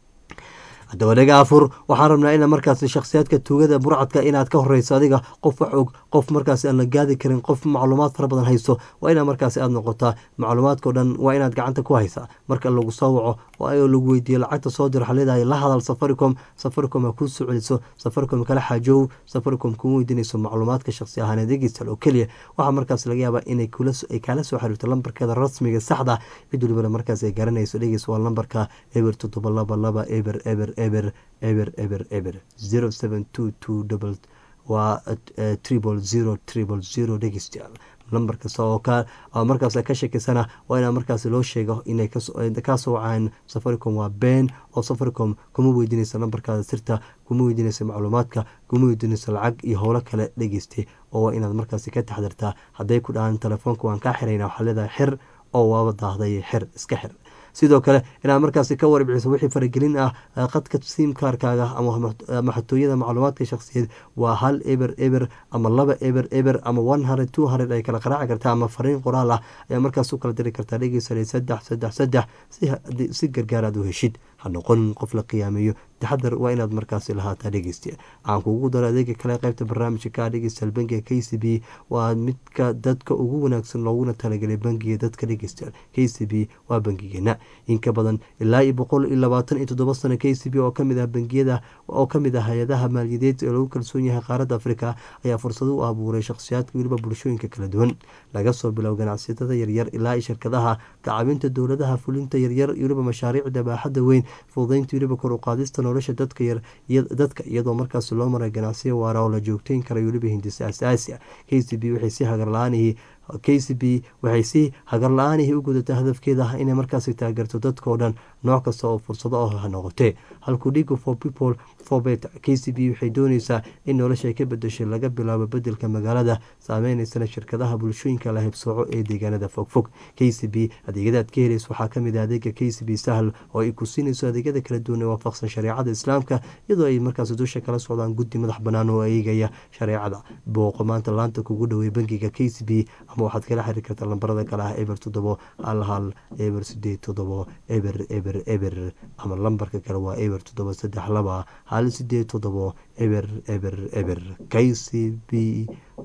haddaba dhaga afur waxaan rabnaa ina markaasi shakhsiyaadka tuugada burcadka inaad ka horeyso adiga qof wax og qof markaasi aan la gaadi karin qof macluumaad fara badan hayso waa inaa markaasi aada noqotaa macluumaadkao dhan waa inaad gacanta ku haysaa marka lagu soo waco oo lagu weydiiyo lacagta soo dir waxaa leedahay la hadal safaricom safaricom ha kuu soo celiso safaricom kala xaajow safaricom kuma weydiinayso macluumaadka shakhsi ahaaneed egistal oo keliya waxaa markaas laga yaabaa inay ay kaala soo xiriirto lambarkeeda rasmiga saxda cid walibana markaas ay garanayso dhegeys waa lambarka eber toddoba laba laba eber eber eber eber eber eber zero seven two two double waa triple zero triple zero dhegeystayaal lambar kasta oo ka markaas ka shekeysana waa inaa markaas loo sheego inay kasoo wacaan safaricom waa been oo safaricom kuma weydiinaysa lambarkaada sirta kuma weydiinaysa macluumaadka kuma weydiinaysa lacag iyo howlo kale dhegeystay oo waa inaad markaasi ka taxdirtaa hadday ku dhahaan telefoonka waan kaa xirayna waxaa leedahay xir oo waaba daahday xir iska xir sidoo kale inaad markaasi ka warbixiso wixii faragelin ah qadka simkaarkaaga ama xatooyada macluumaadka shakhsiyeed waa hal eber eber ama laba eber eber ama one hundred two hundred ay kala qaraaci kartaa ama fariin qoraal ah ayaa markaas u kala diri kartaa dhegeysanay saddex saddex saddex si gargaar aad u heshid ha noqon qof la qiyaameeyo taxadar waa inaad markaasi lahaataa dhegeysta aan kugu daro adeega kale qaybta barnaamijka ka dhegeystayaal bangiga k c b waa midka dadka ugu wanaagsan looguna talagelay bangiga dadka dhegeystayaal k c b waa bangigeena in ka badan ilaa iyo boqol iyo labaatan iyo toddoba sano k c b oo kamid ah bangiyada oo kamid ah hay-adaha maaliyadeed ee lagu kalsoon yahay qaaradda afrika ayaa fursado u abuuray shakhsiyaadka weliba bulshooyinka kala duwan laga soo bilow ganacsatada yaryar ilaa iyo shirkadaha kacabinta dowladaha fulinta yaryar weliba mashaariicda baaxadda weyn fududeynta weliba kor u qaadista nolosha dadka dadka iyadoo markaas loo maray ganacsiyo waara oo la joogteyn kara weliba hindisa asaasi ah k c b waxay si hagarla-aanihii k c b waxay si hagar la-aanihii u gudatay hadafkeeda ah inay markaasi taageerto dadkao dhan nooc kasta oo fursado ah ha noqotee halkuu dhigo for people for better k c b waxay dooneysaa in nolosha ay ka bedeshay laga bilaabo bedelka magaalada saameyneysan shirkadaha bulshooyinka la hebsooco ee deegaanada fogfog k c b adeegyadaad ka heleysa waxaa kamid ah adeega k c b sahl oo ay ku siinayso adeegyada kala duwan ee waafaqsan shareecada islaamka iyadoo ay markaas dusha kala socdaan guddi madax banaan oo eegaya shareecada booqo maanta laanta kugu dhowey bangiga k c b ama waxaad kala xiriir kartaa lambarada kale ah eber toddobo hal hal eber sideed toddobo eber eber eber ama lambarka kale waa eber toddobo saddex laba hal sideed toddobo eber eber eber k c b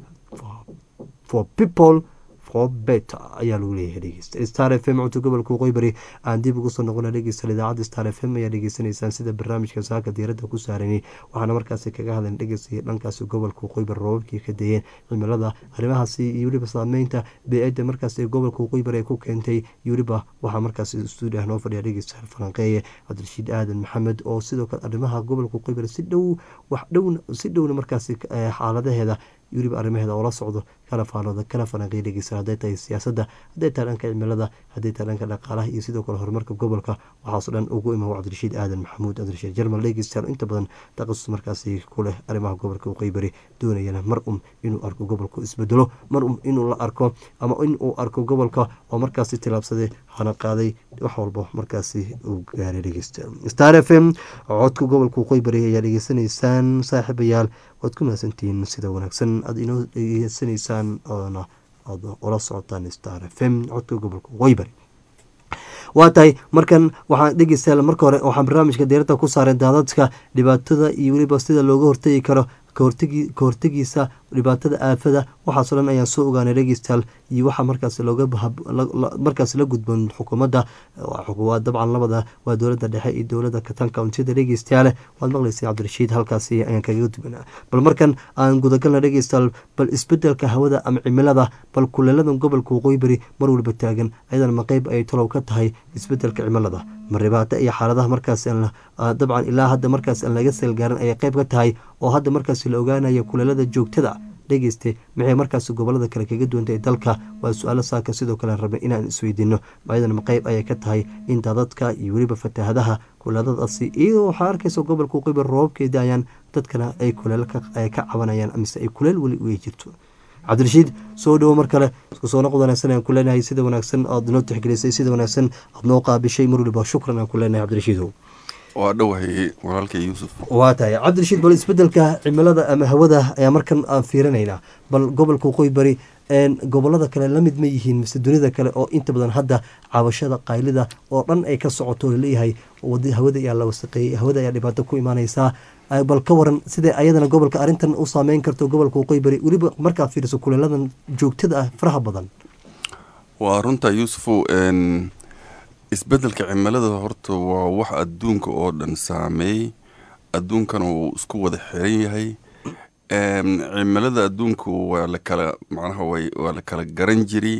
for people bet ayaa lagu leeyahay dhegeysta star f m cunto gobolka qoybari aan dib ugu soo noqona dhegeysta idaacadda star f m ayaa dhegeysanaysaan sida barnaamijka saaka diiradda ku saarani waxaana markaasi kaga hadlan dhegeysta dhankaasi gobolka qoybar roobabkii ka dayeen cimilada arrimahaasi iyo weliba saameynta bee-adda markaasi gobolka qoybar ee ku keentay iyo weliba waxaa markaasi stuudiah noo fadhiya dhegeysta falanqeeye cabdirashiid aadan maxamed oo sidoo kale arrimaha gobolka qoybar si dhow wax dhow si dhowna markaasi xaaladaheeda weliba arrimaheeda oo la socdo kana faanooda kana falanqeey dhegeysan hadday tahay siyaasadda hadday tahay dhanka cimilada hadday tahay dhanka dhaqaalaha iyo sidoo kale horumarka gobolka waxaaso dhan ugu imaw cabdirashiid aadan maxamuud cabdirashiid jarmal dhegeystayaal inta badan taqasus markaasi ku leh arrimaha gobolka uqeybari doonayana mar um inuu arko gobolku isbedelo mar um inuu la arko ama inuu arko gobolka oo markaasi tilaabsaday hana qaaday wax walba markaasi uu gaaray dhegeystayaal star f m codka gobolka uqeybari ayaa dhegeysanaysaan saaxiibayaal waad ku mahadsantihiin sida wanaagsan aada inoo dhegeysanaysaan oona aad ula socotaan star f m codka gobolka qoybari waa tahay markan waxaan dhegeystayaal marka hore waxaan barnaamijka diiradda ku saaray daadadka dhibaatada iyo weliba sida looga hortegi karo kahortegiisa dhibaatada aafada waxaasoo dhan ayaan soo ogaanay dhegeystayaal iyo waxaa markaas looga markaas la gudboon xukuumadda dabcan labada waa dowladda dhexe iyo dowladda katan countida dhegeystayaale waad maqleysay cabdirashiid halkaasi ayaan kaga duwanaa bal markan aan gudagalna dhegeystayaal bal isbedelka hawada ama cimilada bal kuleeladan gobolka waqooyibari mar waliba taagan ayadana maqeyb ay talow ka tahay isbedelka cimilada maribaato iyo xaaladaha markaas dabcan ilaa hadda markaas aan laga seelgaarin ayay qeyb ka tahay oo hadda markaas la ogaanaya kuleelada joogtada dhegeyste maxay markaas gobolada kale kaga duwantay dalka waa su-aalo saaka sidoo kale rabnay inaan isweydiino maayadana qeyb ayay ka tahay in daadadka iyo weliba fatahadaha kuleeladaasi iyadoo waxaa arkaysa gobolka qibar roobabkeeda ayaan dadkana ay kuleel ka cabanayaan mise ay kuleel weli uga jirto cabdirashiid soo dhowo mar kale isku soo noqod wanaagsan aan ku leenahay sida wanaagsan aad noo tixgelisay sida wanaagsan aad noo qaabishay mar waliba shukran aan ku leenahay cabdirashiidow waa dhowahay walaalka yuusuf waa tahay cabdirashiid bal isbedelka cimilada ama hawada ayaa markan aan fiirinaynaa bal gobolka waqooyi bari gobolada kale lamid ma yihiin mise dunida kale oo inta badan hadda cabashada qaylida oo dhan ay ka socoto laleeyahay hawada ayaa la wasaqeeyey hawada ayaa dhibaato ku imaaneysaa bal ka waran sidee ayadana gobolka arrintan u saameyn karto gobolka waqooyi bari weliba markaad fiiriso kuleeladan joogtada ah faraha badan waa runta yuusufow isbedelka cimilada horta waa wax adduunka oo dhan saameeyey adduunkana uu isku wada xiran yahay cimilada adduunku waa lakala macnaha waa la kala garan jiray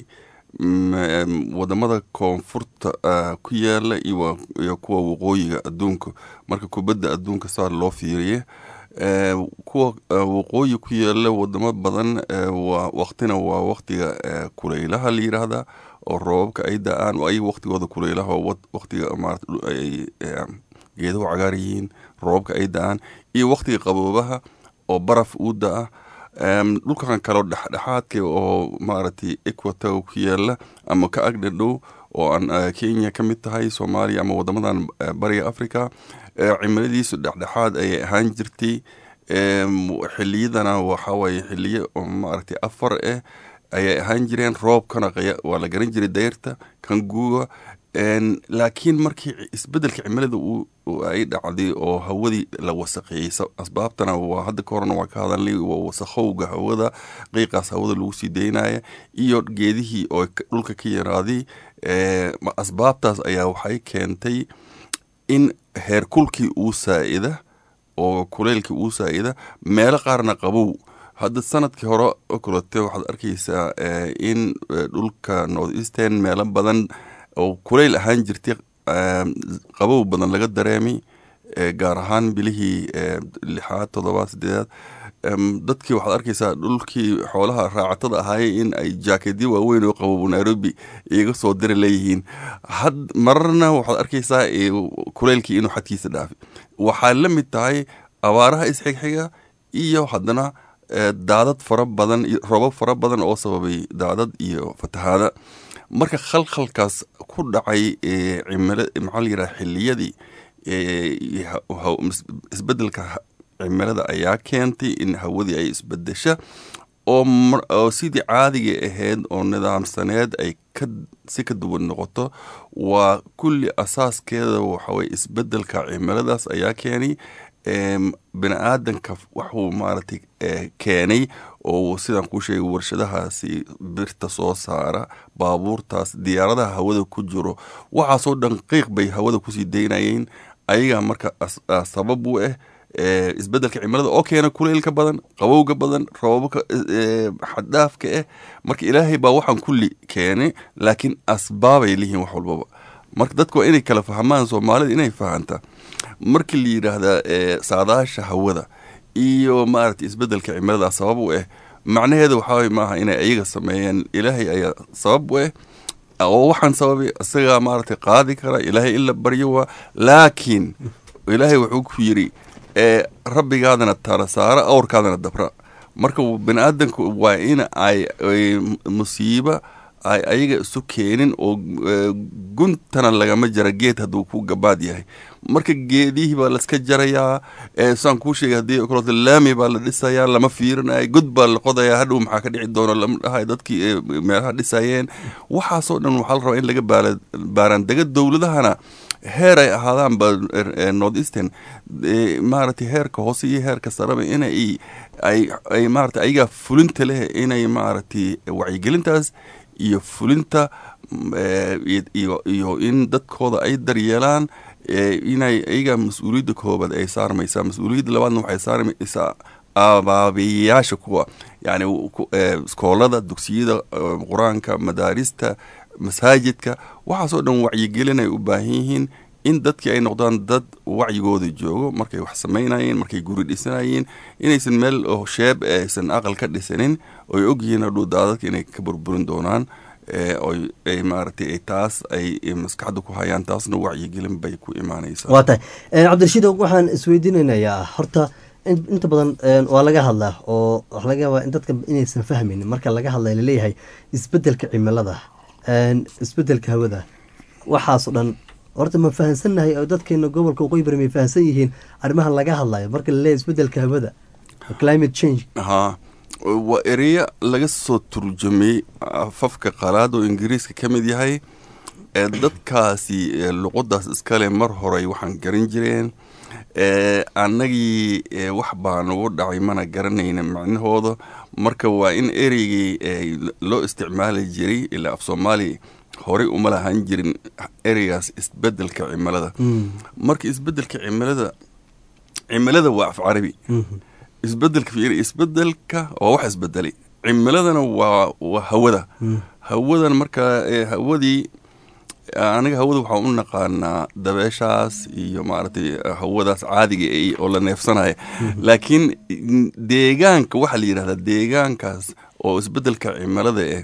wadamada koonfurta ku yaala iyo kuwa waqooyiga adduunka marka kubadda adduunka saa loo fiiriye kuwa waqooyi ku yaala wadamo badan waqtina waa waqtiga kuleylaha la yiraahda oo roobabka ay da-aan ay waqtigooda kuleylaha waqtiga marat ay geedahu cagaar yihiin roobabka ay da-aan iyo waqtiga qaboobaha oo baraf uu da-a dhulkan kaleo dhexdhexaadka oo maaragtay equator ku yaala ama ka agdhadhow oo aan kenya ka mid tahay soomaaliya ama wadamadan bariga africa cimiladiisu dhexdhexaad ayay ahaan jirtay xiliyadana waxawaaye xiliyo maaragtay afar ah ayay ahaan jireen roobkana waa la garan jiray dayrta kan guuga laakiin markii isbedelka cimilada ay dhacday oo hawadii la wasaqeeyey asbaabtana waa hadda ka horena waa ka hadalnay waa wasaqowga hawada qiiqaas hawada lagu sii daynaya iyo geedihii oo dhulka ka yaraaday asbaabtaas ayaa waxay keentay in heerkulkii uu saa-ida oo kuleylkii uu saa-ida meelo qaarna qabow hadda sanadkii hore oo kalete waxaad arkaysaa in dhulka north eastern meelo badan oo kuleyl ahaan jirtay qabow badan laga dareemay gaar ahaan bilihii lixaad toddobaad sideedaad dadkii waxaad arkaysaa dhulkii xoolaha raacatada ahaayey in ay jaakedyo waaweyn oo qabow nairobi iga soo diri leeyihiin had mararna waxaad arkaysaa kuleylkii inuu xadkiisa dhaafay waxaa la mid tahay abaaraha isxigxiga iyo haddana daadad fara badan roobab fara badan oo sababay daadad iyo fatahaada marka khalkhalkaas ku dhacay cimila maxaa la yidhaha xiliyadii isbedelka cimilada ayaa keentay in hawadii ay isbedesha oo sidii caadiga ahayd oo nidaamsaneed ay ka si ka duwan noqoto waa kulli asaaskeeda waxaweye isbedelka cimiladaas ayaa keenay bini aadanka waxuu maaragtay keenay oo sidaan kuu sheegay warshadahaasi birta soo saara baabuurtaas diyaaradaha hawada ku jiro waxaasoo dhan qiiq bay hawada kusii daynayeen ayagaa marka sabab u ah isbedelka cimilada oo keena kuleylka badan qabowga badan roobabka xaddhaafka ah marka ilaahay baa waxaan kulli keenay laakiin asbaabay lihiin wax walbaba marka dadka waa inay kala fahmaan soomaalida inay fahantaa markii la yidhaahdaa saadaasha hawada iyo maaragtay isbedelka cimilada sabab u ah macnaheeda waxaa maaha inay ayaga sameeyeen ilaahay ayaa sabab u ah oo waxaan sababay isagaa maaragtay qaadi kara ilaahay in la baryo waa laakiin ilaahay wuxuu ku yidhi rabbigaadana tara saara awrkaadana dabra marka bani aadanku waa in ay musiiba ay ayaga isu keenin oo guntana lagama jara geed hadduu ku gabaad yahay marka geedihii baa laska jarayaa saan kuu sheegay haddii kaloota laami baa la dhisayaa lama fiirinaya god baa la qodayaa hadhow maxaa ka dhici doono lama dhahay dadkii meelaha dhisayeen waxaasoo dhan waxaa la rabaa in laga baaraandega dowladahana heer ay ahaadaan ba north eastern maaragtay heerka hoose iyo heerka saraba inay ay maarata ayagaa fulinta leh inay maaragtay wacyigelintaas iyo fulinta iyo in dadkooda ay daryeelaan inay ayagaa mas-uuliyadda koobaad ay saarmaysaa mas-uuliyadda labaadna waxay saarmaysaa abaabiyayaasha kuwa yani iskoolada dugsiyada qur-aanka madaarista masaajidka waxaasoo dhan wacyigelin ay u baahan yihiin in dadkii ay noqdaan dad wacyigooda joogo markay wax samaynayeen markay guri dhisanayeen inaysan meel oo sheeb aysan aqal ka dhisanin oy ogyihiin hadhuu daadadka inay ka burburin doonaan oy maaragtay taas ay maskaxda ku hayaan taasna wacyigelin bay ku imaanaysaa waa tahay cabdirashiid waxaan isweydiinaynayaa horta inta badan waa laga hadlaa oo waxa laga yaabaa in dadka inaysan fahmaynin marka laga hadlay laleeyahay isbedelka cimilada isbedelka hawada waxaasoo dhan horta ma fahansannahay oo dadkeena gobolka waqooyi bari may fahansan yihiin arrimahan laga hadlayo marka laleeyahay isbedelka hawada climate change ha waa ereya laga soo turjumay afafka qalaad oo ingiriiska ka mid yahay ee dadkaasi luqadaas iskale mar horey waxaan garan jireen annagii wax baa nagu dhacay mana garanayna macnahooda marka waa in ereygii loo isticmaali jiray ilaa af soomaaliya horey uma lahaan jirin ereygaas isbedelka cimilada marka isbedelka cimilada cimilada waa af carabi isbedelka fiiri isbedelka waa wax isbedelay cimiladana waa waa hawada hawadan marka hawadii aniga hawada waxaan u naqaanaa dabeeshaas iyo maaragtay hawadaas caadiga oo la neefsanaya laakiin deegaanka waxaa la yidhahdaa deegaankaas oo isbedelka cimilada eh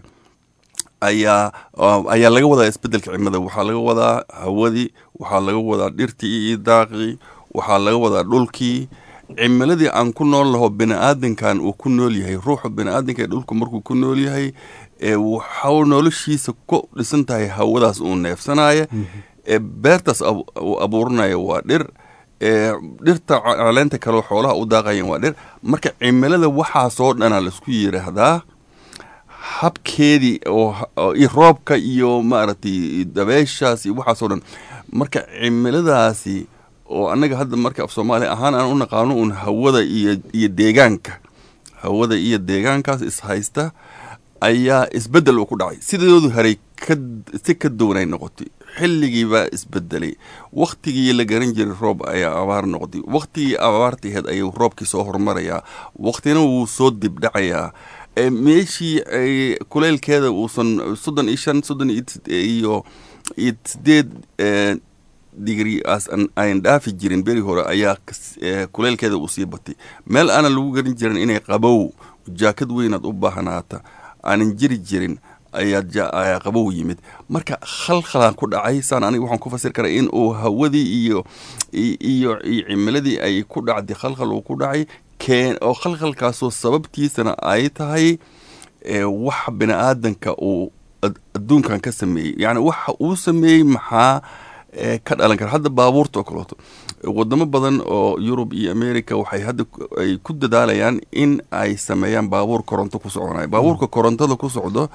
ayaa ayaa laga wadaa isbedelka cimilada waxaa laga wadaa hawadii waxaa laga wadaa dhirtii iyo daaqii waxaa laga wadaa dhulkii cimiladii aan ku nool laho bini-aadankan uu ku nool yahay ruuxa bini-aadanka ee dhulku markuu ku nool yahay waxau noloshiisa ku dhisan tahay hawadaas uu neefsanaya beertaas uu abuuranaya waa dhir dhirta caleenta kaleo xoolaha u daaqayan waa dhir marka cimilada waxaasoo dhana laisku yiraahdaa habkeedii iyo roobka iyo maaragtay dabeeshaas iyo waxaasoo dhan marka cimiladaasi oo annaga hadda marka af soomaaliya ahaan aan u naqaano uun hawada iyo iyo deegaanka hawada iyo deegaankaas ishaysta ayaa isbedel uu ku dhacay sidoodu haray si ka duwanay noqotay xilligiibaa isbedelay wakhtigii la garan jiray roob ayaa abaar noqday wakhtigii abaartaheed ayuu roobkii soo hormarayaa wakhtina wuu soo dibdhacayaa meeshii kuleylkeeda uusan soddon iyo shan soddon iyo iyo sideed digri aas ayn dhaafi jirin beri hore ayaa kuleylkeeda uu sii batay meel aanan lagu garan jirin inay qabow jaakad weynaad u baahnaata aanan jiri jirin ayaa qabow yimid marka khalkhalaan ku dhacay saan aniga waxaan ku fasir karaa in uu hawadii iyo iyo cimiladii ay ku dhacday khalkhal uu ku dhacay keen oo khalkhalkaasoo sababtiisana ay tahay wax bini aadanka uu adduunkan ka sameeyey yacni waxa uu sameeyey maxaa ka dhalan kara hadda baabuurta oo kaleeto wadamo badan oo yurub iyo america waxay hadda ay ku dadaalayaan in ay sameeyaan baabuur koronto ku soconaya baabuurka korontada ku socdo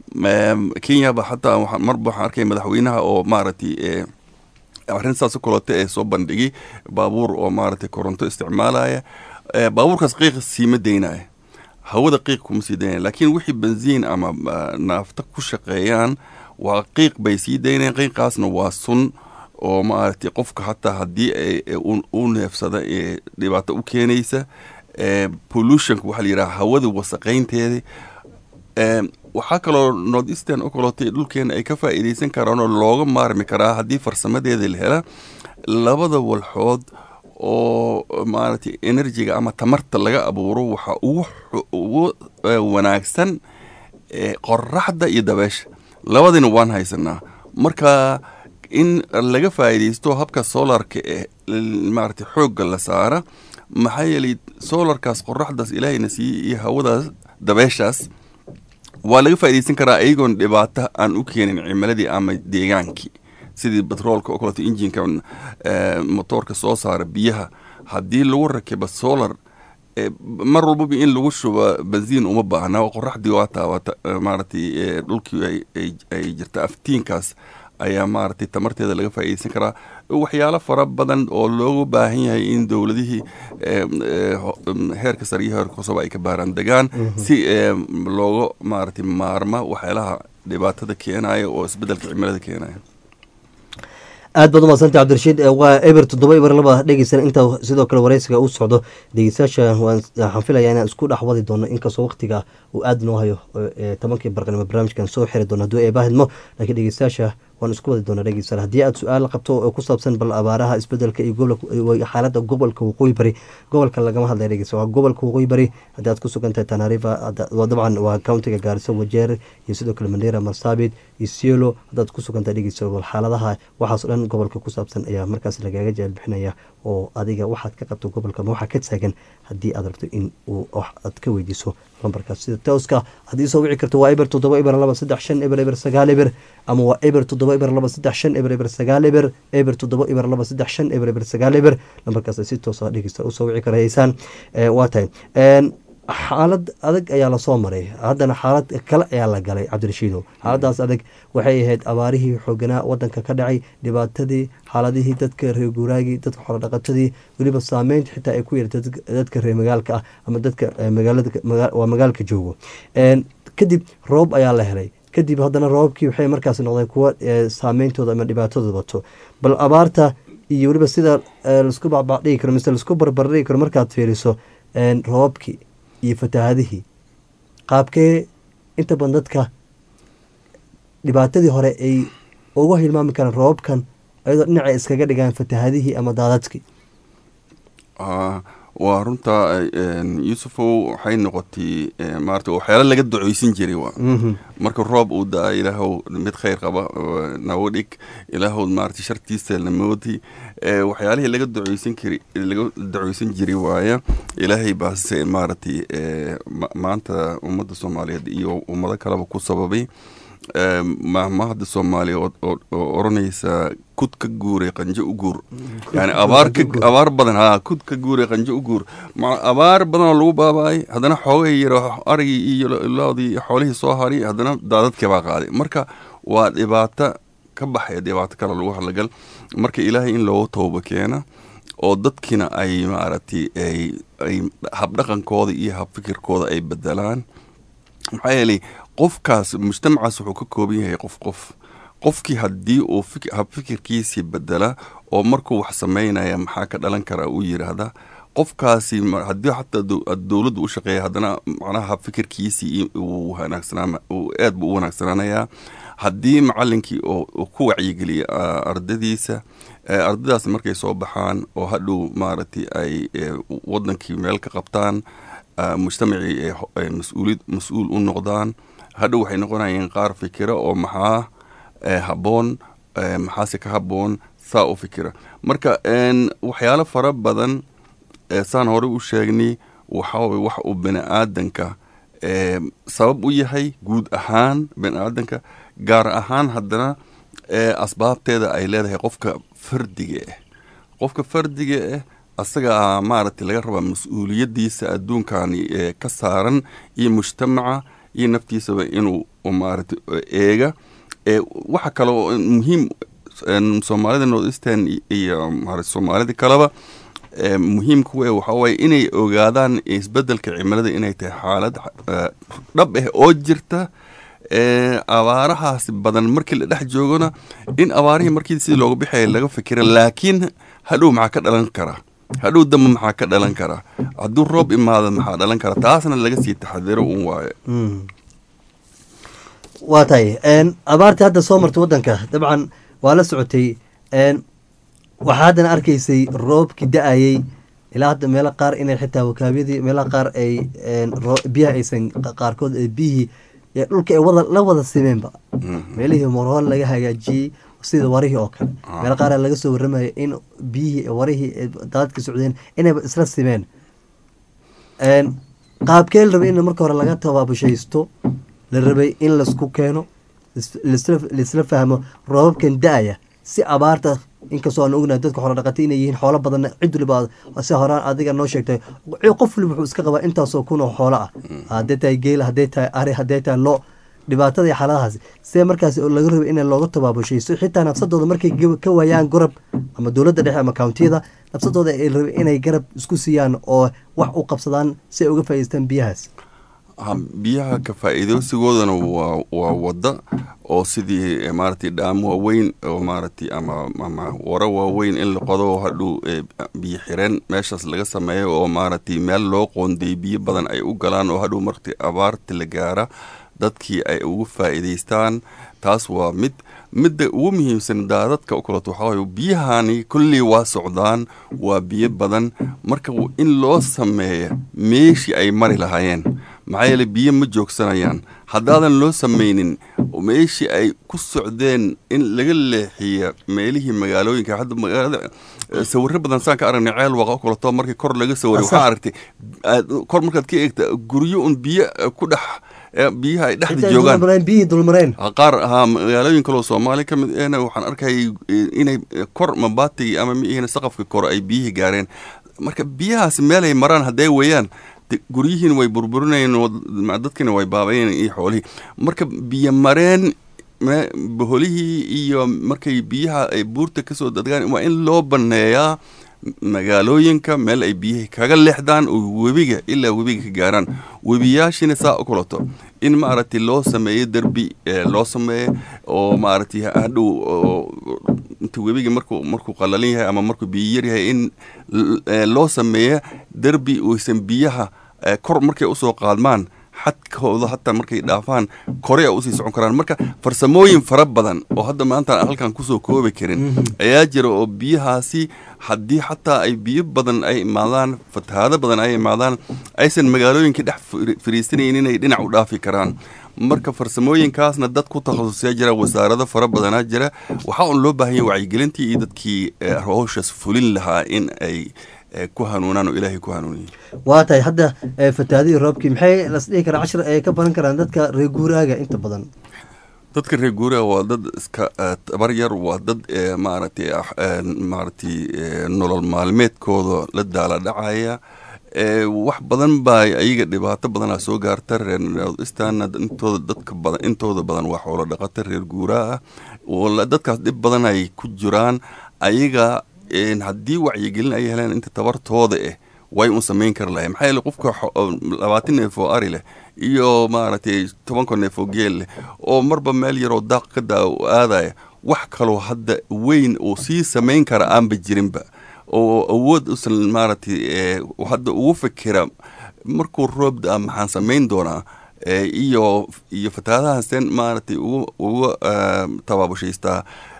kenyaba xataa marba waxaan arkay madaxweynaha oo maaragtay arrin saas kaleeto ee soo bandhigay baabuur oo maaragtay koronto isticmaalaya baabuurkaas qiiq siima daynaya hawada qiiq kuma sii daynaya laakiin wixii benziin ama naafta ku shaqeeyaan waa qiiq bay sii daynayaan qiiqaasna waa sun oo maaragtay qofka hataa haddii u neefsada ee dhibaato u keenaysa pollutionka waxaa la yidhaha hawada wasaqaynteeda waxaa kaloo north eastern oo kaleeto dhulkeena ay ka faa'iidaysan karaan oo looga maarmi karaa haddii farsamadeeda la hela labada walxood oo maaragtay enerjiga ama tamarta laga abuuro waxaa ugu wanaagsan qoraxda iyo dabeesha labadina waan haysanaa marka in laga faa'iidaysto habka solarka ee maaragtay xoogga la saara maxaa yeelay solarkaas qoraxdaas ilaahayna siiye iyo hawadaas dabeeshaas waa laga faa'iidaysan karaa iyagoon dhibaato aan u keenin cimiladii ama deegaankii sidii batroolka oo kaleeto injinka motoorka soo saara biyaha haddii lagu rakibo solar mar walbaba in lagu shubo benziin uma baahna qoraxdii waa taabata maaragtay dhulkii ay jirta aftiinkaas ayaa maaragtay tamarteeda laga faa'iidaysan karaa waxyaalo fara badan oo loogu baahan yahay in dowladihii heerka sare iyo heerka hooseba ay ka baaraan degaan si looga maaragtay maarma waxyaalaha dhibaatada keenaya oo isbedelka cimilada keenaya aad baad umadsantay cabdirashiid waa eber toddoba eber laba dhegeysan intaa sidoo kale wareysiga uu socdo dhegeystayaasha waxaan filaya inaan isku dhex wadi doono inkastoo waqtiga uu aada noo hayo tobankii barqanimo barnaamijkan soo xiri doono hadduu eebahidmo laakiin dhegeystayaasha waan isku wadi doonaa dhegeystayaal haddii aad su-aal qabto oo ku saabsan bal abaaraha isbedelka iyo gobolka xaaladda gobolka waqooyi bari gobolka lagama hadlaya dhegeysta waa gobolka waqooyi bari haddii aad ku sugan tahay tanarifa dabcan waa countiga gaariso wajeer iyo sidoo kale mandera marsabit iyo sielo haddaad ku sugan tahay dhegeysta bal xaaladaha waxaas o dhan gobolka ku saabsan ayaa markaas lagaaga jecel bixinaya oo adiga waxaad ka qabto gobolka ma waxaa ka taagan haddii aad rabto in uu aad ka weydiiso lambarkaas sida tooska haddii soo wici karto waa eber toddoba eber laba saddex shan eber eber sagaal eber ama waa eber toddoba eber laba saddex shan eber eber sagaal eber eber toddoba eber laba saddex shan eber eber sagaal eber lambarkaas si toosa dhegeysta usoo wici karaysaan waa tahay xaalad adag ayaa lasoo maray haddana xaalad kale ayaa la galay cabdirashiido xaaladaas adag waxay ahayd abaarihii xooganaa wadanka ka dhacay dhibaatadii xaaladihii dadka reer guuraagii dadka xoolodhaqatadii weliba saameynta xitaa ay ku yeertay dadka reer magaalka ah ama dadka magaalawaa magaalka joogo kadib roob ayaa la helay kadib haddana roobabkii waxay markaas noqdeen kuwa saameyntooda ama dhibaatadooda wato bal abaarta iyo weliba sida laisku bacbacdhigi karo mise laisku barbardhigi karo markaad fiiriso roobabkii iyo fatahaadihii qaabkee inta badan dadka dhibaatadii hore ay uga hilmaami karaan roobabkan ayadoo dhinacay iskaga dhigaan fatahaadihii ama daadadkii waa runtaa yuusufow waxay noqotay maarata waxyaala laga duceysan jiray wa marka roob uu da-a ilaahow mid kheyr qaba nago dhig ilaahow maarata shartiisa namoodi waxyaalihii laga duceysan kari laga duceysan jiray waaya ilaahay baase maaragtay maanta ummadda soomaaliyeed iyo ummado kaleba ku sababay mahmahada soomaaliya oo oranaysa kud ka guuray qanjo u guur yani abaar abaar badan ha kud ka guuray qanjo u guur abaar badanoo lagu baabaay haddana xoogay yaro arigii iyo loodii xoolihii soo haray haddana daadadkii baa qaaday marka waa dhibaato ka baxaya dhibaato kale lagu hadlagal marka ilaahay in loogu tooba keena oo dadkiina ay maaragtay ay habdhaqankooda iyo habfikirkooda ay bedelaan maxaa yeelay qofkaas mujtamacaas wuxuu ka kooban yahay qof qof qofkii haddii uu habfikirkiisii bedela oo markuu wax sameynaya maxaa ka dhalan kara uu yiraahda qofkaasi haddii xataa dowladdu u shaqeeya haddana macnaha habfikirkiisii uu wanaagsanaa aad buu u wanaagsanaanayaa haddii macalinkii oo ku wacyigeliya ardadiisa ardadaas markay soo baxaan oo hadhow maaragtay ay wadankii meel ka qabtaan mujtamacii ay mas-uulid mas-uul u noqdaan hadhow waxay noqonayeen qaar fikira oo maxaa habboon maxaase ka habboon saa u fikira marka waxyaalo fara badan saan hore u sheegnay waxaaway wax uu bini aadanka sabab u yahay guud ahaan bini aadanka gaar ahaan haddana asbaabteeda ay leedahay qofka fardiga ah qofka fardiga ah asaga maaragtay laga rabaa mas-uuliyadiisa adduunkani ka saaran iyo mujtamaca iyo naftiisaba inuu maaragtay eega waxa kale oo muhiim soomaalida north eastern iyo maarata soomaalida kaleba muhiimka we waxaa waaye inay ogaadaan isbedelka cimilada inay tahay xaalad dhab ah oo jirta abaarahaas badan markii la dhex joogona in abaarihii markii sidii looga bixaya laga fikira laakiin hadhow maxaa ka dhalan kara hadhow damba maxaa ka dhalan kara hadduu roob imaado maxaa dhalan kara taasna laga sii taxadiro un waaye waa tahay abaartii hadda soo martay waddanka dabcan waa la socotay waxaa haddana arkaysay roobkii da-ayey ilaa hadda meelo qaar inay xitaa wakaabyadii meelaha qaar ay biyaha aysan qaarkood biyihii dhulka ay wada la wada simeenba meelihii morhool laga hagaajiyey sida warihii oo kale meelo qaar laga soo warramaya in biyihii warihii daadadka socdeen inayba isla simeen qaabkee la rabay in marka hore laga tabaabushaysto la rabay in laisku keeno laisla fahmo roobabkan da-aya si abaarta inkastoo aan ognahay dadka xoolo dhaqatay inay yihiin xoolo badanna cid waliba si horaan adiga noo sheegtay qof waliba wuxuu iska qabaa intaasoo kun oo xoolo ah hadday tahay geela hadday tahay ari hadday tahay lo dhibaatada iyo xaaladahaasi see markaas laga rabay in looga tabaabushaysto xitaa nafsadooda markay ka waayaan garab ama dowladda dhexe ama countiyada nafsadooda ay rabay inay garab isku siiyaan oo wax u qabsadaan si ay uga faa'idaystaan biyahaas biyaha ka faa'iideysigoodana waa waa wadda oo sidii maaragtay dhaamo waaweyn oo maaragtay ama ama waro waaweyn in la qodo hadhow biyo xireen meeshaas laga sameeyo oo maaragtay meel loo qoonday biyo badan ay u galaan oo hadhow markti abaarta la gaara dadkii ay ugu faa'iidaystaan taas waa mid midda ugu muhiimsan daadadka u kaleto waxaa waye biyahani kolley waa socdaan waa biyo badan marka in loo sameeya meeshii ay mari lahaayeen maxaa yeele biyo ma joogsanayaan haddaadan loo samaynin meeshii ay ku socdeen in laga leexiya meelihii magaalooyinka hadda magaalada sawiro badan saan ka aragnay ceel waqa kulato markii kor laga sawiray waxaa aragtay kor markaad ka eegta guryo un biyo ku dhex biyaha ay dhexda joogaan biyihii dulmareen qaar haa magaalooyin kaloo soomaali ka mid ehna waxaan arkayay inay kor mabatigii ama miihina saqafka kore ay biyihii gaareen marka biyahaasi meelay maraan hadday weeyaan guryihiina way burburinayeen dadkina way baabayeen iyo xoolihii marka biyo mareen boholihii iyo markay biyaha ay buurta kasoo dadgaan waa in loo baneeyaa magaalooyinka meel ay biyihii kaga leexdaan oo webiga ilaa webiga ka gaaraan webiyaashina saa u kulato in maaragtay loo sameeyo derbi loo sameeyo oo maaragtay hadhow inta webiga markuu markuu qalalin yahay ama markuu biyo yar yahay in loo sameeyo derbi oysan biyaha kor markay usoo qaadmaan xadkooda hataa markay dhaafaan kore a usii socon karaan marka farsamooyin fara badan oo hadda maanta halkan kusoo koobi karin ayaa jira oo biyahaasi haddii xataa ay biyo badan ay imaadaan fatahaado badan ay imaadaan aysan magaalooyinka dhex fariisanayn inay dhinac u dhaafi karaan marka farsamooyinkaasna dad ku takhasusyaa jira wasaarado fara badanaa jira waxaa un loo baahanya wacyigelintii iyo dadkii howshaas fulin lahaa in ay ku hanuunaan oo ilaahay ku hanuuniye waa tahay hadda fatahaadihii roobkii maxay las dhihi karaa cashir ay ka baran karaan dadka reer guuraaga inta badan dadka reer guuraha waa dad iska tabar yar waa dad maaragtay maaragtay nolol maalmeedkooda la daala dhacaya wax badan baa ayaga dhibaato badanaa soo gaarta reer northeastana intooda dadka badan intooda badan waa xoolo dhaqata reer guuraha ah dadkaas dhib badan ay ku jiraan ayaga haddii wacyigelin ay heleen inta tabartooda eh way un samayn kari lahay maxaa yeele qofka labaatan neef oo ari leh iyo maaragtay tobanka neef oo geel leh oo marba meel yaroo daaq ka daa aadaya wax kaloo hadda weyn uu sii samayn kara aanba jirinba oo awood usan maaragtay hadda ugu fikira markuu roob da maxaan samayn doonaa iyo iyo fatahaadahaaseen maaragtay uga tabaabushaysta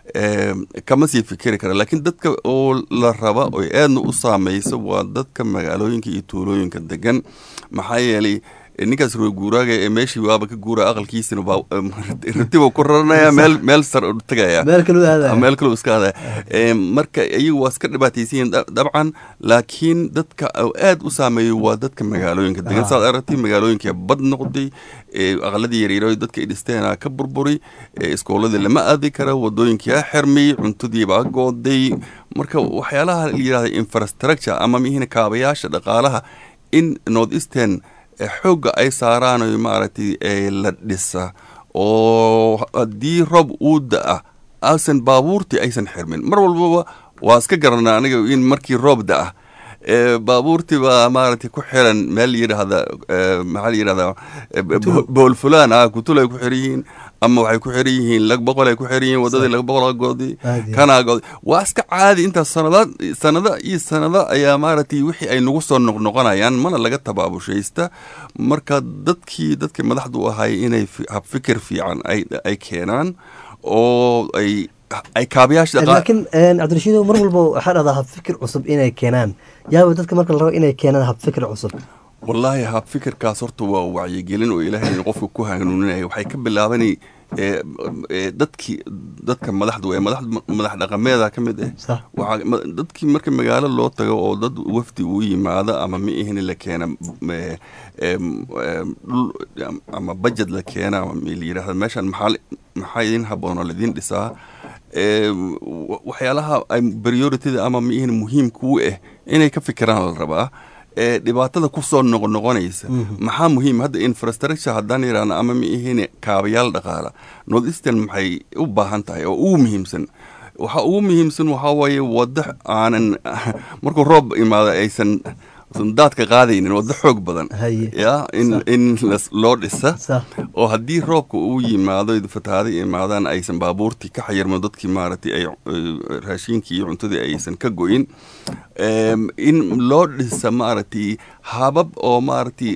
kama sii fikiri kara laakiin dadka oo la raba oy aadna u saamayso waa dadka magaalooyinka iyo tuulooyinka degan maxaa yeelay ninkaas roo guuraaga ee meeshii waaba ka guura aqalkiisina ratiba ku raranaya meel meel sar tagaya meel kaluu aadaya meel kaluu iska aadaya marka iyagu waa iska dhibaataysan yihiin dabcan laakiin dadka aad u saameeyo waa dadka magaalooyinka degan saad aragtay magaalooyinka bad noqday aqaladii yaryaro dadka ay dhisteena ka burburi iskooladii lama aadi kara wadooyinkii a xirmay cuntadiibaa gooday marka waxyaalaha la yidhahda infrastructure ama mihina kaabayaasha dhaqaalaha in north eastern xoogga ay saaraan maaragtay la dhisa oo haddii roob uu da-a aysan baabuurtii aysan xirmin mar walbaba waa iska garanaa aniga in markii roob da-a baabuurtii baa maaragtay ku xiran meel yidhaahda maxaa la yidhahdaa bool fulaan ah kutul ay ku xiran yihiin ama waxay ku xiran yihiin lag boqol ay ku xiran yihiin wadadii lag boqol goodi kanaa goodi waa iska caadi intaas sanada sanada iyo sanada ayaa maaragtay wixii ay nagu soo noqnoqonayaan mana laga tabaabushaysta marka dadkii dadkii madaxdu ahay inay habfikir fiican ay keenaan oo ay ay kaabayaasha laakiin cabdirashiido mar walba waxaa dhahdaa habfikir cusub inay keenaan yaaba dadka marka la rabo inay keenaan habfikir cusub wallaahi habfikirkaas horta waa wacyigelin oo ilaahay qofka ku hanuuninaya waxay ka bilaabanay dadkii dadka madaxdu ee madax dhaqameeda ka mid ah dadkii marka magaalo loo tago oo dad wafdi uu yimaado ama ma ihini la keena dhul ama bajed la keena ama la yidhahda meeshan maxaa maxaa idin haboonoo laidin dhisaa waxyaalaha priorityda ama ma ihini muhiimkuu ah inay ka fikiraan la rabaa dhibaatada kusoo noqnoqonaysa maxaa muhiim hadda infrastructure haddaan yidhahna ama ma ihine kaabayaal dhaqaala north eastern maxay u baahan tahay oo ugu muhiimsan waxaa ugu muhiimsan waxaa waaye waddo aanan markuu roob imaado aysan daadka qaadaynin waddo xoog badan ya in in loo dhisa oo haddii roobka uu yimaado fatahaada imaadaan aysan baabuurtii ka xayirmo dadkii maaragtay ay raashiinkii iyo cuntadii aysan ka goyin in loo dhisa maaragtay habab oo maaragtay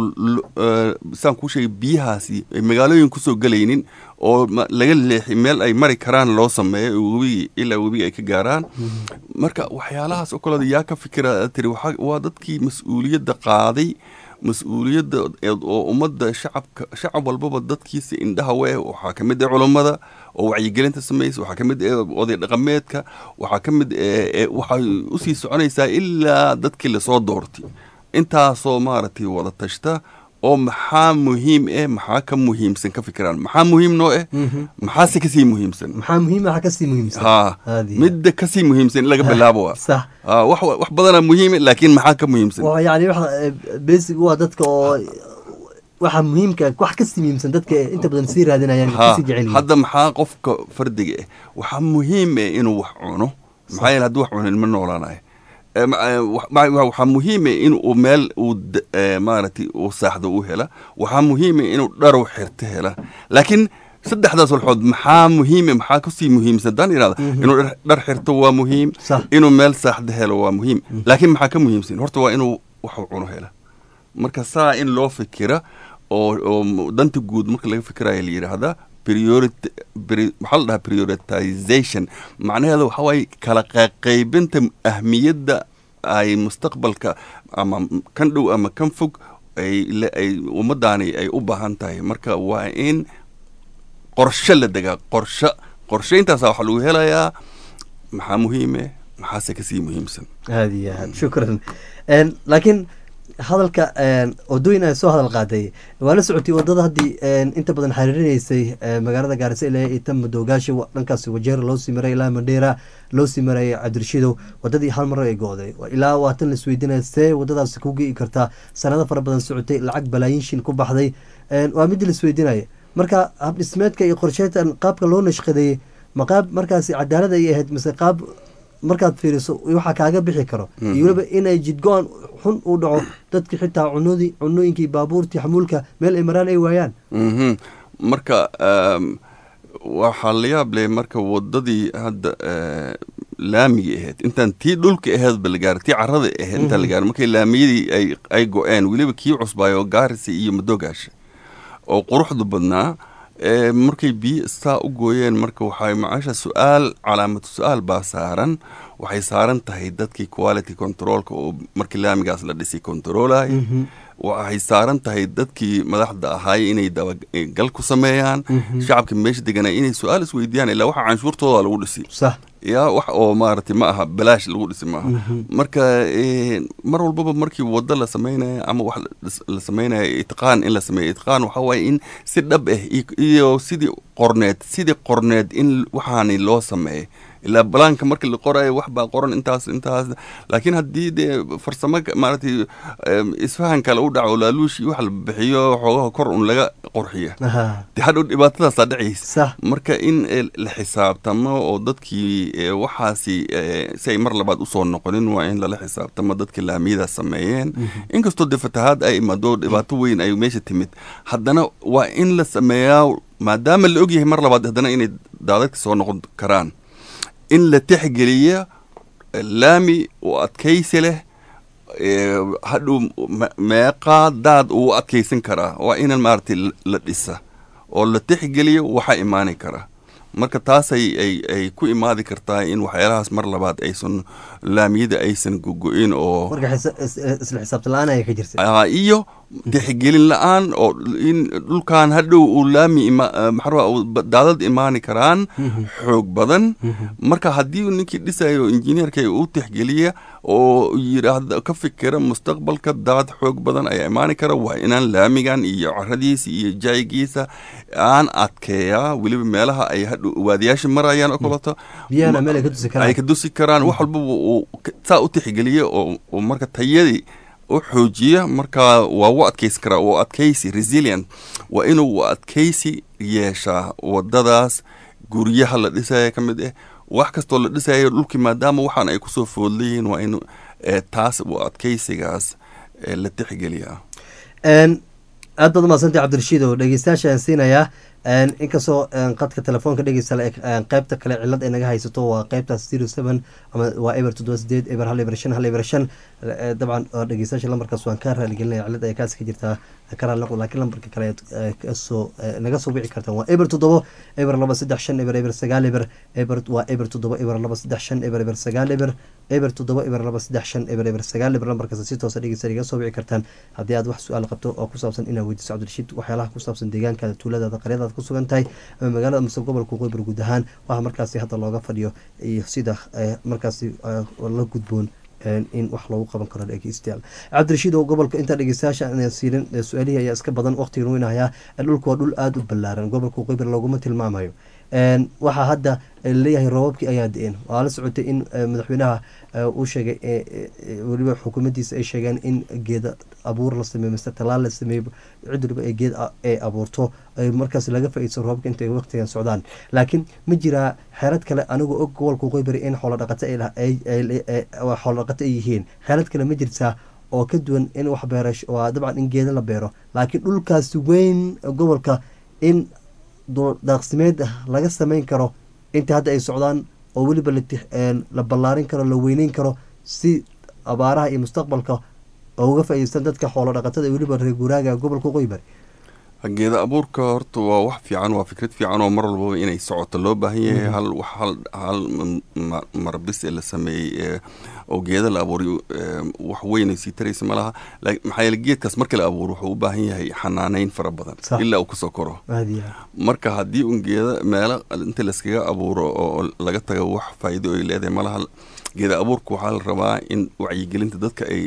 saan kuu sheegay biyahaasi ay magaalooyin kusoo gelaynin oo laga leexi meel ay mari karaan loo sameeyo webigi ilaa webiga ay ka gaaraan marka waxyaalahaas oo kaleeda yaa ka fikira tiri waa dadkii mas-uuliyadda qaaday mas-uuliyadda oo ummadda shacabka shacab walbaba dadkiisa indhaha we waxaa ka mid ah culummada oo wacyigelinta samaysa waxaa ka mid ah oday dhaqameedka waxaa ka mid waxay usii soconaysaa ilaa dadkii lasoo doortay intaasoo maaragtay wada tashta oo maxaa muhiim eh maxaa ka muhiimsan ka fikiraan maxaa muhiim noo eh maxaase kasii muhiimsan maxaa muhiim waxa kasii muhiimsan ha midda kasii muhiimsan in laga bilaabo wa sax wax wax badana muhiime laakiin maxaa ka muhiimsan yani wax basic waa dadka oo waxa muhiimka wax kasii muhiimsan dadka inta badan sii raadinayaan kasii jecel hadda maxaa qofka fardiga eh waxaa muhiim eh inuu wax cuno maxaa yeele hadduu wax cunin ma noolaanayo waxaa muhiime in uu meel uu maaragtay uu saaxdo u hela waxaa muhiime inuu dharow xirto hela laakiin saddexdaas walxood maxaa muhiime maxaa kasii muhiimsan daan irahda inuu dhar xirto waa muhiim inuu meel saaxdo helo waa muhiim laakiin maxaa ka muhiimsan horta waa inuu waxu cuno hela marka saa in loo fikira oo oo danta guud marka laga fikiraya la yidhaahdaa maxaa la dhahaa prioritization macnaheeda waxaa waaye kala qaybinta ahmiyadda ay mustaqbalka ama kan dhow ama kan fog ay ummadaani ay u baahan tahay marka waa in qorshe la degaa qorshe qorshayntaasa waxaa lagu helayaa maxaa muhiime maxaase kasii muhiimsan aada iyo aad shukran laakiin hadalka wadooyin ay soo hadal qaaday waa la socotay wadada haddii inta badan xariirinaysay magaalada gaarisa ilaa ita madoogaasha dhankaas wajeer loo sii maray ilaa mandheera loo sii maray cabdirashiidow wadadii hal mar ay go-day ilaa waatan laisweydiinaya see wadadaasi ku gei kartaa sanado fara badan socotay lacag balaayin shin ku baxday waa mid laisweydiinaya marka habdhismeedka iyo qorsheyntan qaabka loo nashqadeeyey ma qaab markaasi cadaalad ay ahayd mise qaab markaad fiiriso waxaa kaaga bixi karo iyo weliba inay jidgo-an xun uu dhaco dadki xitaa cunodii cunooyinkii baabuurtii xamuulka meel ay maraan ay waayaan marka waxaa la yaab leh marka wadadii hadda laamiga ahayd intaan tii dhulka aheedba la gaara tii carada aheyd intaan la gaara markay laamiyadii ay ay go-een weliba kii cusbaayo gaarisa iyo madoogaasha oo quruxdu badnaa markay biyo saa u gooyeen marka waxay macasha su-aal calaamatu su-aal baa saaran waxay saaran tahay dadkii quality controlka oo markii laamigaas la dhisi controlay waxay saaran tahay dadkii madaxda ahaay inay dabagal ku sameeyaan shacabka meesha deganaa inay su-aal isweydiiyaan ilaa waxa canshuurtooda lagu dhisi ya wax oo maaragtay ma aha balaash lagu dhisi maaha marka mar walbaba markii wado la sameynaya ama wax la sameynaya itqaan in la sameeyo itqaan waxaa waaye in si dhab ah iyo sidii qorneed sidii qorneed in waxaani loo sameeyo ilaa balaanka markii la qorayo wax baa qoran intaas intaas laakiin haddii dee farsamo maaragtay isfahan kale u dhaco laaluushi wax la bixiyo xoogaha kor un laga qorxiya dee hadhow dhibaatadaasaa dhacaysa marka in la xisaabtamo oo dadkii waxaasi si ay mar labaad usoo noqonin waa in lala xisaabtamo dadkii laamiyadaas sameeyeen inkastoo dee fatahaad ay imaado dhibaato weyn ay meesha timid haddana waa in la sameeyaa maadaama la ogyahay mar labaad haddana inay daadadka soo noqon karaan in la tixgeliya laami oo adkaysi leh hadhow meeqaa daad uu adkaysan karaa waa inan maaragtay la dhisa oo la tixgeliyo waxaa imaani kara marka taasay ay ay ku imaadi kartaa in waxyaalahaas mar labaad aysan laamiyada aysan gogo-in oo isla xisaabtan la-aan ayaa ka jirta iyo tixgelin la-aan oo in dhulkan hadhow uu laami maxaa daadad imaani karaan xoog badan marka haddii ninkii dhisayo injineerka uu tixgeliya oo yidhaahda ka fikira mustaqbalka daad xoog badan ayaa imaani kara waa inaan laamigan iyo caradiisa iyo jaygiisa aan adkeeyaa weliba meelaha ay hadhow waadiyaasha marayaan oo kaleto ay ka dusi karaan wax walbaba uu saa u tixgeliya oo marka tayadii u xoojiya marka waa u adkaysi karaa u adkaysi resilient waa inuu adkaysi yeeshaa wadadaas guryaha la dhisaya ka mid ah wax kastoo la dhisayo dhulkii maadaama waxaan ay kusoo foodlayihiin waa in taas u adkaysigaas la tixgeliyaa aad baad umadsantay cabdirashiid oo dhegeystayaashaan siinayaa inkastoo qadka telefoonka dhegeysta qeybta kale cilad ay naga haysato waa qeybtaas zero seven ama waa eber toddoba sideed eber hal eber shan hal eber shan dabcan dhegeystayaasha lambarkaas waan ka raaligelinaya cilad ay kaas ka jirtaa ka raali noqdo laakiin lambarka kale kasoo naga soo wici kartaan waa eber toddoba eber laba saddex shan eber eber sagaal eber eber waa eber toddoba eber laba saddex shan eber eber sagaal eber eber toddoba eber laba saddex shan eber eber sagaal eber lambarkaas si toosa dhegeysta iga soo wici kartaan haddii aad wax su-aal qabto oo ku saabsan inaad weydiiso cabdirashiid waxyaalaha ku saabsan deegaankaada tuuladaada qaryadaada ku sugan tahay ama magaalada mase gobolka qoybar guud ahaan waxaa markaasi hadda looga fadhiyo iyo sida markaasi la gudboon in wax loogu qaban karo dhegeystayaal cabdirashiid oo gobolka intaa dhegeystayaasha aan siirin su-aalihii ayaa iska badan waqtigan weynahayaa dhulka waa dhul aada u ballaaran gobolka qoybar looguma tilmaamayo waxaa hadda leeyahay roobabkii ayaa da-een waa la socotay in madaxweynaha uu sheegay weliba xukuumaddiisa ay sheegeen in geeda abuur la sameeyo mise talaal la sameeyo cid waliba ee geed ay abuurto markaas laga faa-idso roobabka intay waqtigan socdaan laakiin ma jiraa xeelad kale anigoo og gobolka qoybari in xoolodhaqato xoolodhaqato ay yihiin xeelad kale ma jirtaa oo ka duwan in wax beerash waa dabcan in geeda la beero laakiin dhulkaasi weyn gobolka in daaqsimeed laga sameyn karo inta hadda ay socdaan oo weliba la ballaarin karo la weyneyn karo si abaaraha iyo mustaqbalka uga faa-ideystaan dadka xoolo dhaqatada weliba reer guuraaga gobolka qoybari geeda abuurka horta waa wax fiican waa fikrad fiican oo mar walbaba inay socoto loo baahan yahay hal hal hal marbis ee la sameeyey oo geeda la abuuriyo wax weyn ay sii taraysa ma laha maxaa yeele geedkaas marka la abuuro wuxuu u baahan yahay xanaaneyn fara badan ilaa uu kasoo koro marka haddii un geeda meelo inta layskaga abuuro oo laga tago wax faa'iido ay leedahay ma laha geeda abuurka waxaa la rabaa in wacyigelinta dadka ay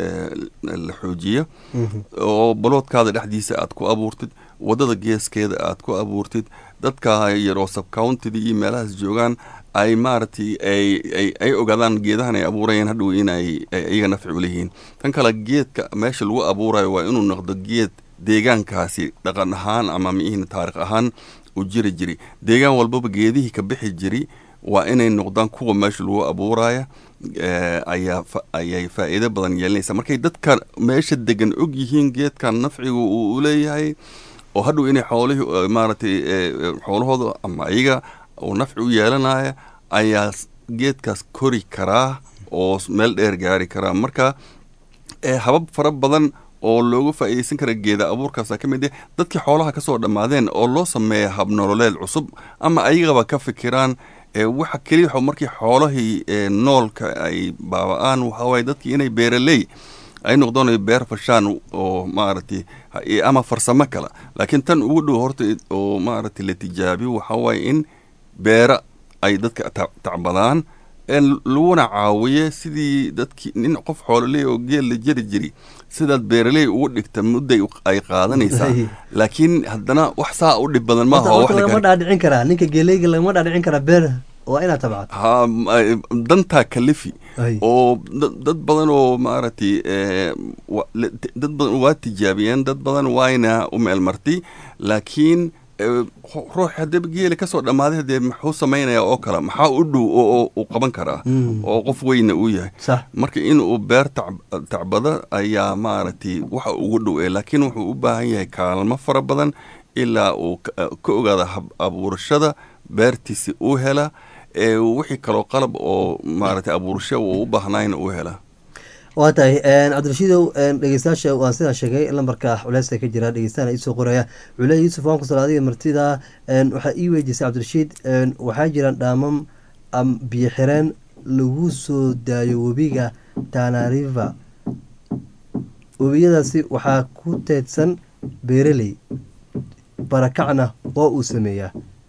la xoojiyo oo baloodkaada dhexdiisa aad ku abuurtid wadada geeskeeda aad ku abuurtid dadka yaroo subcountida iyo meelahaas joogaan ay maaragtay ay ogaadaan geedahan ay abuurayeen hadhow inay iyaga nafci uleyihiin tan kale geedka meesha lagu abuurayo waa inuu noqdo geed deegaankaasi dhaqan ahaan ama miihin taarikh ahaan u jiri jiri deegaan walbaba geedihii ka bixi jiri waa inay noqdaan kuwa meesha lagu abuuraya ayaa ayay faa'iido badan yeelinaysa markay dadka meesha degan og yihiin geedkan nafciga uu uleeyahay oo hadhow inay xoolihii maaragtay xoolahooda ama iyaga uu nafci u yeelanaya ayaa geedkaas kori karaa oo meel dheer gaari karaa marka habab fara badan oo loogu faa'iideysan kara geeda abuurkaasa ka mid ah dadkii xoolaha kasoo dhammaadeen oo loo sameeya hab nololeed cusub ama ayagaba ka fikiraan waxa keliya markii xoolahii noolka ay baaba-aan waxawaye dadkii inay beeraley ay noqdaan beer fashaan oo maaragtay ama farsamo kale laakiin tan ugu dhow horta oo maaragtay la tijaabiyo waxawaye in beera ay dadka tacbadaan laguna caawiye sidii dadkii nin qof xoololey oo geel la jeri jiri sidaad beeraley ugu dhigta mudday ay qaadanaysaa laakiin haddana wax saa u dhib badan maaha lagama dhaadhicin karaa ninka geeleyga lagama dhaadhicin karaa beer waa inaad tabcad ha dantaa kalifi oo dad badan oo maaragtay dad badan waa tijaabiyeen dad badan waayna u meelmartay laakiin ruux hadaba geela kasoo dhammaaday hadee muxuu samaynayaa oo kale maxaa u dhow oo uu qaban karaa oo qof weyna uu yahay marka in uu beer tacbado ayaa maaragtay waxa ugu dhow e laakiin wuxuu u baahan yahay kaalmo fara badan ilaa uu ka ogaada hab abuurashada beertiisi uu hela wixii kaloo qalab oo maaragtay abuurasho uu u baahnayna uu hela waa tahay cabdirashiidow dhegeystayaasha waan sidaa sheegay lambarka culeysa ka jira dhegeystaana iisoo qoraya cule yuusuf waan kusal adiga martida waxaa ii weydiisay cabdirashiid waxaa jiraan dhaamam biyo xireen lagu soo daayo webiga tanariva webiyadaasi waxaa ku teedsan beeraley barakacna waa uu sameeyaa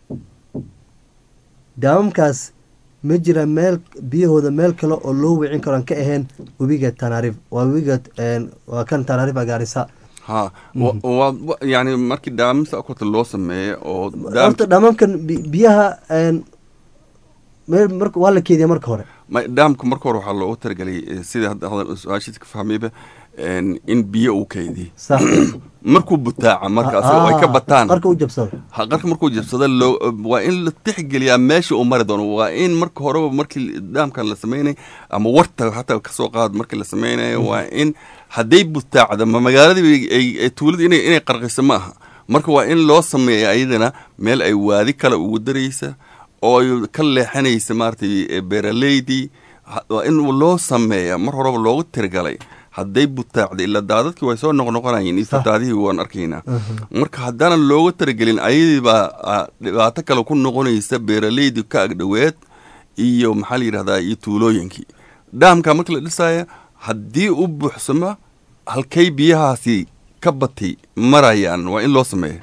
daamamkaas ma jira meel biyahooda meel kale oo loo wicin karo aan ka ahayn webiga tanarif waa webiga waa kan tanarifa gaarisa ha yani markii dhaamamsa korta loo sameeyo oo horta dhaamamkan biyaha meel mar waa la keediya marka hore dhaamka marka hore waxaa loogu talagelay sida hadda su-aashiisa ka fahmayba in biyo uu kaydiy markuu butaaca markaas ay ka bataan qarka u jabsado qarka markuu jabsado loo waa in la tixgeliyaa meesha uu mari doono waa in marka horeba markii dhaamkan la sameynay ama warta hataa kasoo qaad markii la sameynayo waa in hadday butaacda ma magaaladii tuulada inay inay qarqiso ma aha marka waa in loo sameeya ayadana meel ay waadi kale ugu daraysa oo ay ka leexanaysa maaragtay beeraleydii waa in loo sameeya mar horeba loogu tirigalay hadday butaacda ilaa daadadkii way soo noqnoqonayeen istadaadihii waan arkaynaa marka haddaanan looga taragelin ayadii baa dhibaato kale ku noqonaysa beeraleydii ka agdhoweed iyo maxaa la yidhahdaa iyo tuulooyinkii dhaamka marka la dhisaya haddii u buuxsamo halkay biyahaasi ka batay marayaan waa in loo sameeya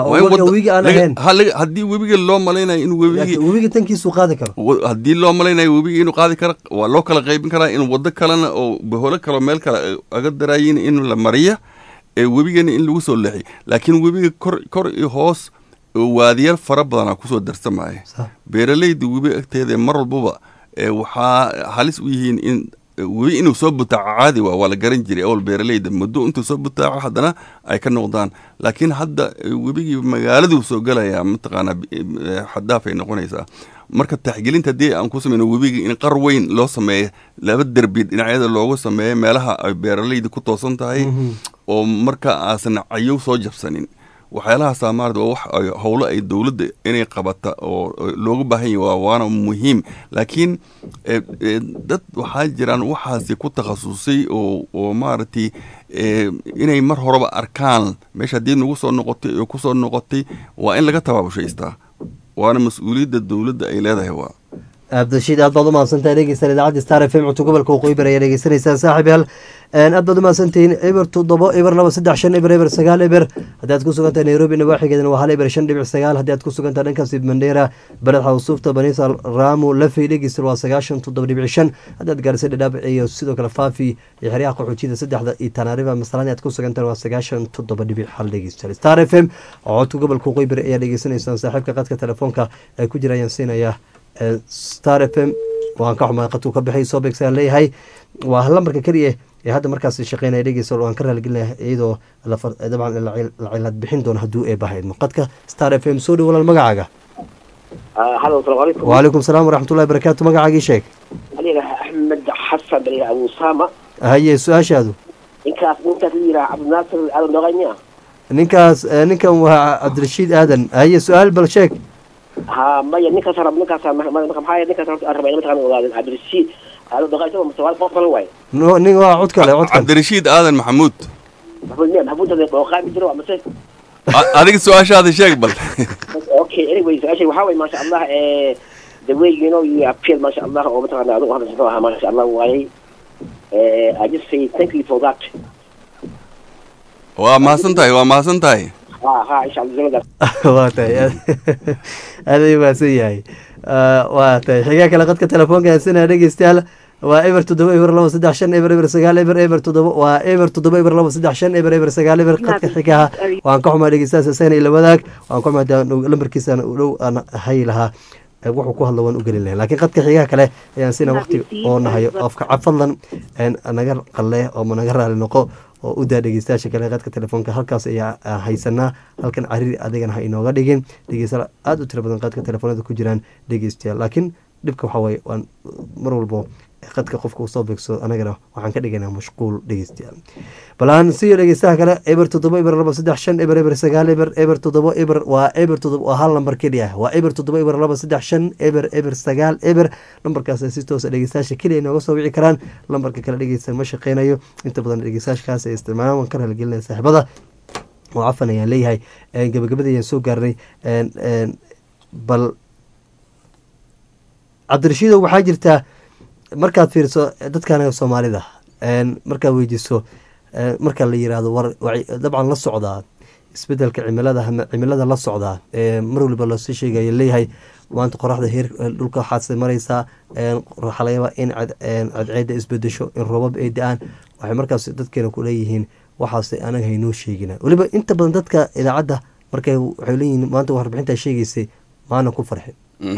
haddii webiga loo malaynayo in webiga tankiisu qaadi karo haddii loo malaynayo webiga inuu qaadi karo waa loo kala qaybin karaa in wado kalena oo baholo kaleo meel kale aga daraayin in la mariya ee webigana in lagu soo leexiy laakiin webiga kor kor iyo hoos waadiyal fara badanaa kusoo darsamaya beeraleyda webi agteeda mar walbaba waxaa halis u yihiin in webi inuu soo butaaco caadi waa waa la garan jiray awal beeraleyda muddo intuu soo butaaco haddana ay ka noqdaan laakiin hadda webigii magaaladuu soo galayaa mataqaanaa xadaaf ay noqonaysaa marka taxgelinta haddii aan ku sameyno webiga in qar weyn loo sameeyo laba derbi dhinacyada loogu sameeyo meelaha ay beeraleyda ku toosan tahay oo marka aasan cayow soo jabsanin waxyaalahaasa maarata waa wax howlo ay dowladda inay qabata oo loogu baahan yahy waana muhiim laakiin dad waxaa jiraan waxaasi ku takhasusay oo oo maaragtay inay mar horeba arkaan meesha haddii nagu soo noqotay oo kusoo noqotay waa in laga tabaabushhaystaa waana mas-uuliyadda dowladda ay leedahay waa abdishiid aad baad u mahadsantahay dhegeysan idaacadda star f m cunto gobolka waqooyi bari ayaa dhegeysanaysaa saaxib yaal aad baad u mahadsantihiin eber toddobo eber laba saddex shan eber eber sagaal eber haddii aad ku sugantahay nairobi nawaaxigeedana waa hal eber shan dhibic sagaal haddii aad ku sugantahay dhankaasi mandheera beled xawsuufta baniisa raamu lafey dhegeystan waa sagaashan toddoba dhibic shan haddii aad gaarisay dhadhaab iyo sidoo kale faafi iyo xeryaha qaxoojida saddexda iyo tanaariba masalani aad ku sugantahay waa sagaashan toddoba dhibic hal dhegeystan star f m codka gobolka waqooyi bari ayaa dhegeysanaysaan saaxiibka qadka telefoonka ay ku jira ayaan siinayaa star f m waan ka xumaa qadku ka bixay soo beegsaan leeyahay waa lambarka keliya ee hadda markaas shaqeynaya dhegeysa waan ka raaligelinaya iyadoo dabcan la cilad bixin doono hadduu eebahaydmo qadka star f m soo dhow walaal magacaaga waalaikum salaam waraxmatullahi barakaatu magacaagii sheeg axmed xasan bal abu usama haye su-aashaadu ninkaas ninkaas la yidhaha cabdinaasir aadan doqay miya ninkaas ninkan waa cabdirashiid aadan haye su-aal bal sheeg ha maya ninkaas rab ninkaas maxaa ninkaas rabay mataqana ogaadeen cabdirashiid aadan doqay isagoo mustaqbal qof kale waay nin waa cod kale cod kale cabdirashiid aadan maxamuud maxamuud miya maxamuud hade dhooqaami jiro amase adiga su-aashaada sheeg bal okay anyway su-aashay waxaa waye maasha allah the way you know you appeal maasha allah oo mataqana adigu hadda muxuu ahaa maasha allah waayay I just say thank you for that waa mahadsan tahay waa mahadsan tahay ha ha insha allah zaladaas waa tahay aad ayuu mahadsan yahay waa tahay xigaa kale qadka telefoonka haysana dhegeystayaal waa eber toddoba eber laba saddex shan eber eber sagaal eber eber toddoba waa eber toddoba eber laba saddex shan eber eber sagaal eber qadka xigaha waan ka xumaa dhegeystayaas isagana ila wadaag waan ka xumaa lambarkiisana dhow aan hay lahaa wuxuu ku hadla waan u gelin lahay lakiin qadka xigaha kale ayaan sina waqti oo nahayo qofka fadlan naga qalle oo naga raali noqo oo u daa dhegeystayaasha kale qadka telefoonka halkaas ayaa haysanaa halkan cariri adigana ha inooga dhigin dhegeystayaal aada u tiro badan qadka telefoonada ku jiraan dhegeystayaal laakiin dhibka waxaa waye waan mar walbo qadka qofka usoo beegsado anagana waxaan ka dhigaynaa mashquul dhegeystayaal bal aan siiyo dhegeystaha kale eber toddoba eber laba saddex shan eber eber sagaal eber eber toddoba eber waa eber toddoba waa hal lambar keliya ah waa eber toddoba eber laba saddex shan eber eber sagaal eber lambarkaas si toosa dhegeystayaasha keliya inooga soo wici karaan lambarka kale dhegeysta ma shaqeynayo inta badan dhegeystayaashkaas ay isticmaalaan waan ka raaligelinaya saaxiibada oo cafan ayaan leeyahay gabagabada ayaan soo gaarnay bal cabdirashiidow waxaa jirtaa markaad fiiriso dadkan soomaalida markaad weydiiso marka la yirahdo war dabcan la socdaa isbedelka cimilada cimilada la socdaa mar waliba loosii sheegaya leeyahay maanta qoraxda heer dhulka waxaad maraysaa waxaa laga yaabaa in cadceeda isbedesho in roobab ay da-aan waxay markaas dadkeena ku leeyihiin waxaas anaga haynoo sheegina weliba inta badan dadka idaacadda markay waxay leeyihiin maanta warbixintaa sheegaysay maana ku farxin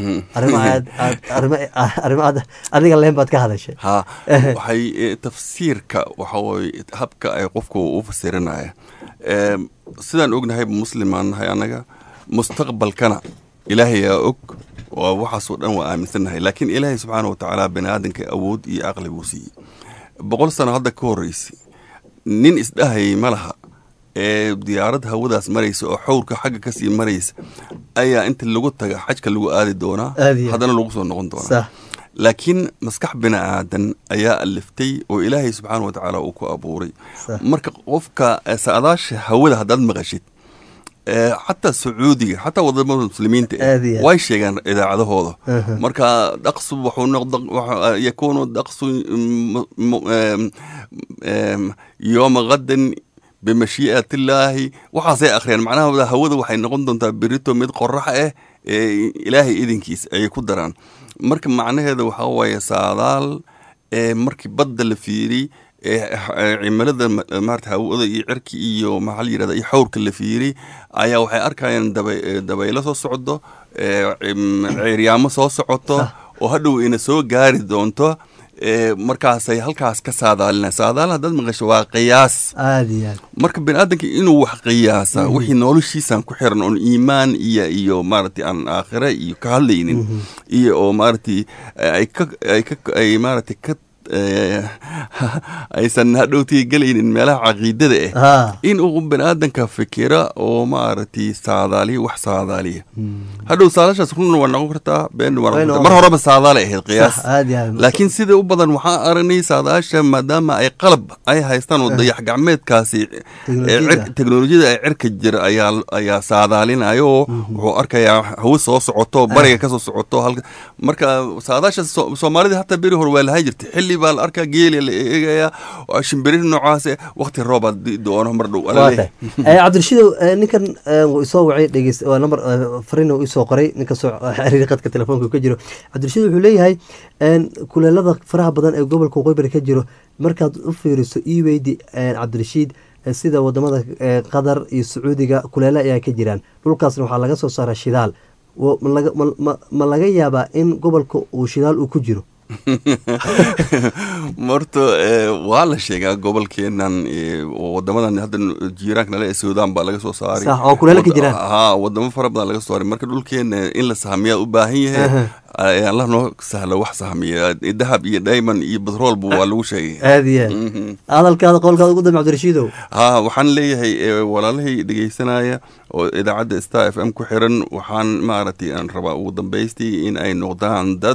arrimo adiga leen baad ka hadashay ha waxay tafsiirka waxaweye habka ay qofku u fasirinaya sidaan ognahay muslimaan nahay annaga mustaqbalkana ilaahayaa og waa waxaasoo dhan waa aaminsannahay laakiin ilaahay subxaana wa tacaala bani aadamka awood iyo caqli buu siiyey boqol sano hadda ka horreysay nin isdhahayay ma laha ee diyaarad hawadaas maraysa oo xowrka xagga kasii maraysa ayaa inta lagu taga xajka lagu aadi doonaa Aad iyo aad. haddana lagu soo noqon doonaa sax laakiin maskax bini aadan ayaa aliftay oo ilaahay subxaana wa tacaala uu ku abuuray Sax. marka qofka eh, saadaasha hawada haddaad maqashid eh, xataa sacuudiga xataa wadamada muslimiinta eh, Aad iyo aad. way sheegaan idaacadahooda Aha. marka dhaqsu wuxuu noqda waxa- yakuunu dhaqsu m- m- em, em, yooma qadan bimashii'at illaahi waxaasay akhriyaan macnaha hawada waxay noqon doontaa berito mid qorax ah ee ilaahay idinkiis ayay ku daraan marka macnaheeda waxaa waaye saadaal ee markii badda la fiiriy ee ee cimilada ma- maarata hawada iyo cirki iyo maxaa la yidhahda iyo xawrka la fiiriy ayaa waxay arkayaan daba- ee, dabaylo soo socdo ee cim- ceeryaamo soo socoto oo hadhow ina soo gaari doonto ee markaasay halkaas ka saadaalina saadaal haddaad maqasho waa qiyaas aada iyo aad marka bini aadamka inuu wax qiyaasa wixii noloshiisaan ku xiran oon iimaan iyo iyo maaragtay aan aakhire iyo ka hadlaynin iyo oo maaragtay ay ka ay ka ay maaragtay ka eh, aysan hadhowtii gelaynin meelaha caqiidada ah ha in uu bini aadanka fikira oo maaragtay saadaaliya wax saadaaliya hadhow saadaashaas runna waa noqon kartaa been waa Way noqon kartaa noqon mar horeba saadaalay ahayd qiyaas sax aada iyo aad laakiin sida u badan waxaan aragnay saadaasha maadaama ay qalab ay haystaan oo dayax gacmeedkaasi ee Teknolojiyada. cir- teknolojiyada ee cirka jira ayaa ayaa saadaalinayo oo wuxuu arkayaa hawo soo socoto bariga kasoo socoto halka marka saadaasha so- soomaalida hataa beri hore waa lahaan jirtay xilli baa la arkaa geeli la eegayaa oo shimbirihii noocaas wakti roobaad di- doono mar dhow waa alaleeyahay. tahay cabdirashiidow eh, ninkan eh, wuu isoo wacay dhegeyst waa number eh, fariin uu isoo qoray ninka soo xiriir qadka telefoonka ka jiro cabdirashiid wuxuu leeyahay en, kuleelada faraha badan ee gobolka waqooyi ka jiro markaad u fiiriso ii weydi en, cabdirashiid eh, sida wadamada eh, qatar iyo sacuudiga kuleele ayaa ka jiraan dhulkaasna waxaa laga soo saaraa shidaal Wo- ma laga- ma- ma- ma laga yaabaa in gobolka uu shidaal uu ku jiro marta eh, waa la sheegaa gobolkeenan eh, oo wadamadan hadda jiiraanka nale ee suudaan baa laga soo saaray Sax, oo kuleelo ka Wad- jiraan. haa wadamo fara badan laga soo saaray marka dhulkeena in la sahmiyaa u baahan yahay Aha. eh, allah noo sahla wax sahmiya dahab iyo diamond iyo batroolba waa lagu sheegay aada iyo aad Mhm. hadalkaada qowlkaada ugu dambe cabdirashiidow haa waxaan leeyahay eh, walaalahii dhegeysanaya oo idaacadda star f m ku xiran waxaan maaragtay aan rabaa ugu dambaystii in ay noqdaan dad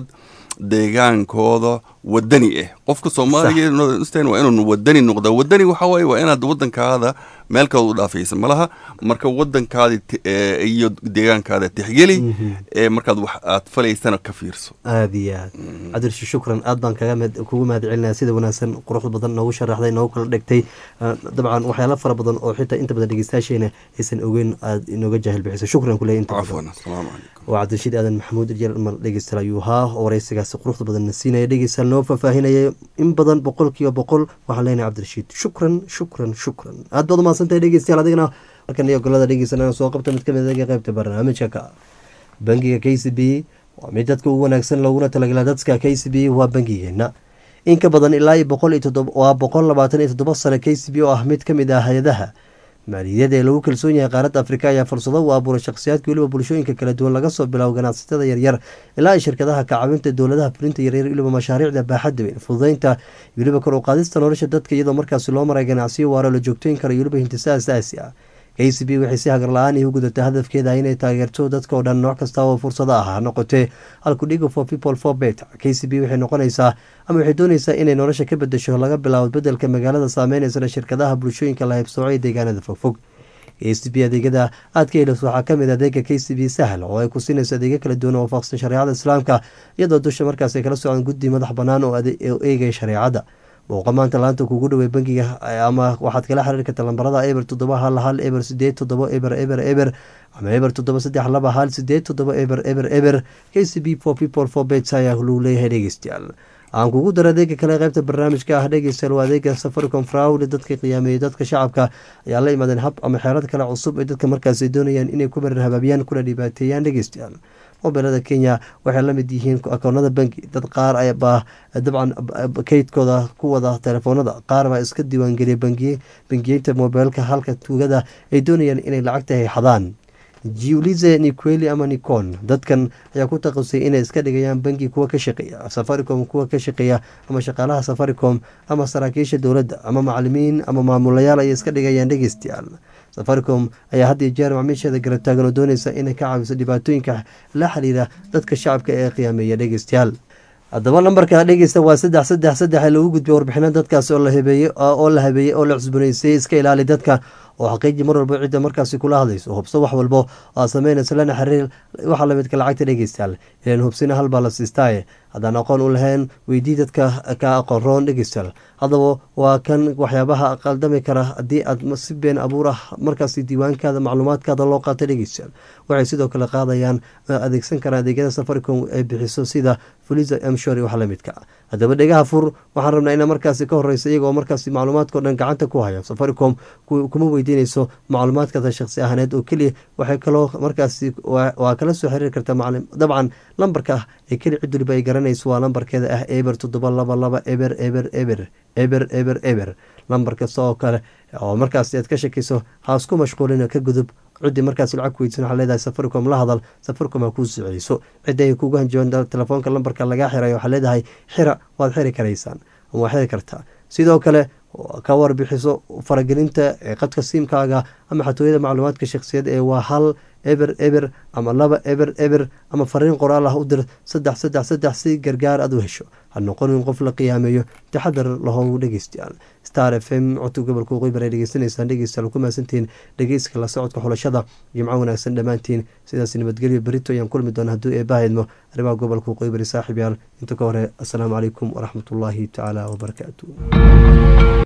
deegaankooda wadani ah qofka soomaaliga northern waa inuu wadani noqda wadani waxa waaye waa inaad wadankaada meel kale u dhaafaysa malaha marka wadankaadi ti- eh, iyo deegaankaada tixgeli ee markaad wax aad falaysana ka fiirso aada iyo aad cabdirashiid shukran aad baan kaga mahad- kugu mahad celinaya sida wanaagsan quruxda badan noogu sharaxday noogu kala dhegtay Ah, dabcan waxyaalo fara badan oo xitaa inta badan dhegeystayaasheena aysan ogeyn aad inooga jaahil bixiso shukran kuley inta badan cafwan asalaamu calaykum waa cabdirashiid aadan maxamuud jeel mar dhegeystayaal ayuu ahaa oo wareysigaasi quruxda badan na siinaya dhegeystayaal noo faahfaahinaya in badan boqolkiiba boqol waxaan leenahay cabdirashiid shukran shukran shukran aad baad umahadsantahay dhegeystayaal adigana markan iyo golada dhegeysanana soo qabta mid kamid aga qaybta barnaamijka ka bangiga k c b waa mid dadka ugu wanaagsan looguna talagala dadka k c b waa bangigeena in ka badan ilaa iyo boqol iyo toddoba waa boqol labaatan iyo toddoba sano k c b oo ah mid ka mid ah hay-adaha maaliyadeed ee lagu kalsoon yahay qaaradda afrika ayaa fursado u abuuray shakhsiyaadka weliba bulshooyinka kala duwan laga soo bilaabo ganacsatada yaryar ilaa ay shirkadaha kacabinta dowladaha fulinta yaryar weliba mashaariicda baaxadda weyn fududeynta weliba kor u qaadista nolosha dadka iyadoo markaasi loo maray ganacsiyo waaro la joogtooyin kara iyo weliba hintisa asaasi ah k c b waxay si hagar la-aan u gudatay hadafkeeda inay taageerto dadka oo dhan nooc kasta oo fursado ah ha noqotee halkudhiga for people for bet k c b waxay noqonaysaa ama waxay doonaysaa inay nolosha ka bedesho laga bilaabo bedelka magaalada saameynaysa shirkadaha bulshooyinka la haybsooco ee deegaanada fogfog k c b adeegyada aad ka helayso waxaa kamid adeega k c b sahl oo ay ku siinayso adeegyo kala duwan oo waafaqsan shareecada islaamka iyadoo dusha markaas ay kala socon guddi madax banaan oo ade- oo eegaya shareecada booqa maanta laanta kugu dhawey bangiga ama waxaad kala xiriiri karta lambarada eber toddoba hal hal eber sideed toddoba eber eber eber ama eber toddoba saddex laba hal sideed toddoba eber eber eber k c b for people for bets ayaa lagu leeyahay dhegeystayaal aan kugu daro adeega kale qaybta barnaamijka ah dhegeystayaal waa adeega safaricom fraud dadka qiyaameeyay dadka shacabka ayaa la imaadeen hab ama xeelad kale cusub ee dadka markaas ay doonayaan inay ku marar habaabiyaan kuna dhibaateeyaan dhegeystayaal mobilada kenya waxay la mid yihiin akoonada bangi dad qaar baa dabcan kaydkooda ku wada telefoonada qaar baa iska diiwaangeliyay bangiyeynta mobilka halka tuugada ay doonayaan inay lacagta hayxadaan julize niqueli ama nicon dadkan ayaa ku taqasay inay iska dhigayaan bangi kuwa ka shaqeeya safaricom kuwa ka shaqeeya ama shaqaalaha safaricom ama saraakiisha dowladda ama macalimiin ama maamulayaal ayay iska dhigayaan dhegeystayaal safaricom ayaa had iyo jeer macmiisheeda garab taagan oo dooneysa inay ka caawiso dhibaatooyinka la xiriira dadka shacabka ee qiyaameeya dhegeystayaal haddaba lambarka dhegeysta waa saddex saddex saddex ee lagu gudbiyo warbixino dadkaas oo la habeeyey oo la habeeyey oo la cusboneysayey iska ilaali dadka oo xaqiiji mar walba cidda markaasi kula hadlayso hubso wax walbo aa sameynayso lana xiriir waxaa lamidka lacagta dhegeystayaal ilan hubsina halbaa la siistaaye haddaan aqoon u lahayn weydii dadka ka aqoon roon dhegeystayaal haddaba waa kan waxyaabaha qaldami kara haddii aad si been abuur ah markaasi diiwaankaada macluumaadkaada loo qaata dhegeystayaal waxay sidoo kale qaadayaan adeegsan karaan adeegyada safaricom ay bixiso sida fuliza mshori wax lamidka haddaba dhegaha fur waxaan rabnaa ina markaasi ka horeysa iyagoo markaasi macluumaadkao dhan gacanta ku haya safaricom kuma weydiinayso macluumaadkaada shaqsi ahaaneed oo keliya waxay kaloo markaasi waa kala soo xiriiri kartaa dabcan lambarka ah ee keli cid waliba ay garanayso waa lambarkeeda ah eber toddoba laba laba eber eber eber eber eber eber lambar kasta oo kale oo markaasi aad ka shakayso haasku mashquulina ka gudub ciddii markaas lacag weydiisan waxaa leedahay safaricom la hadal safaricom ha kuu soceyso ciddi ay kugu hanjoon telefoonka lambarka lagaa xirayo waxaa leedahay xira waad xiri karaysaan ama waad xiri kartaa sidoo kale ka warbixiso faragelinta qadka siimkaaga ama xatooyada macluumaadka shakhsiyad ee waa hal eber eber ama laba eber eber ama fariin qoraal ah u dir saddex saddex saddex si gargaar aad u hesho ha noqonin qof la qiyaameeyo taxadar lahow dhegeystayaal star f m codka gobolka waqooyi bar ay dhegeysanaysaan dhegeystayaal ku mahadsantihiin dhegeyska la socodka xulashada jimco wanaagsan dhammaantiin sidaas nabadgelyo berito ayaan kulmi doona hadduu eebahaydmo arrimaha gobolka waqooyi bari saaxiib yaal inta ka hore assalaamu calaykum waraxmatullaahi tacaala wabarakaatu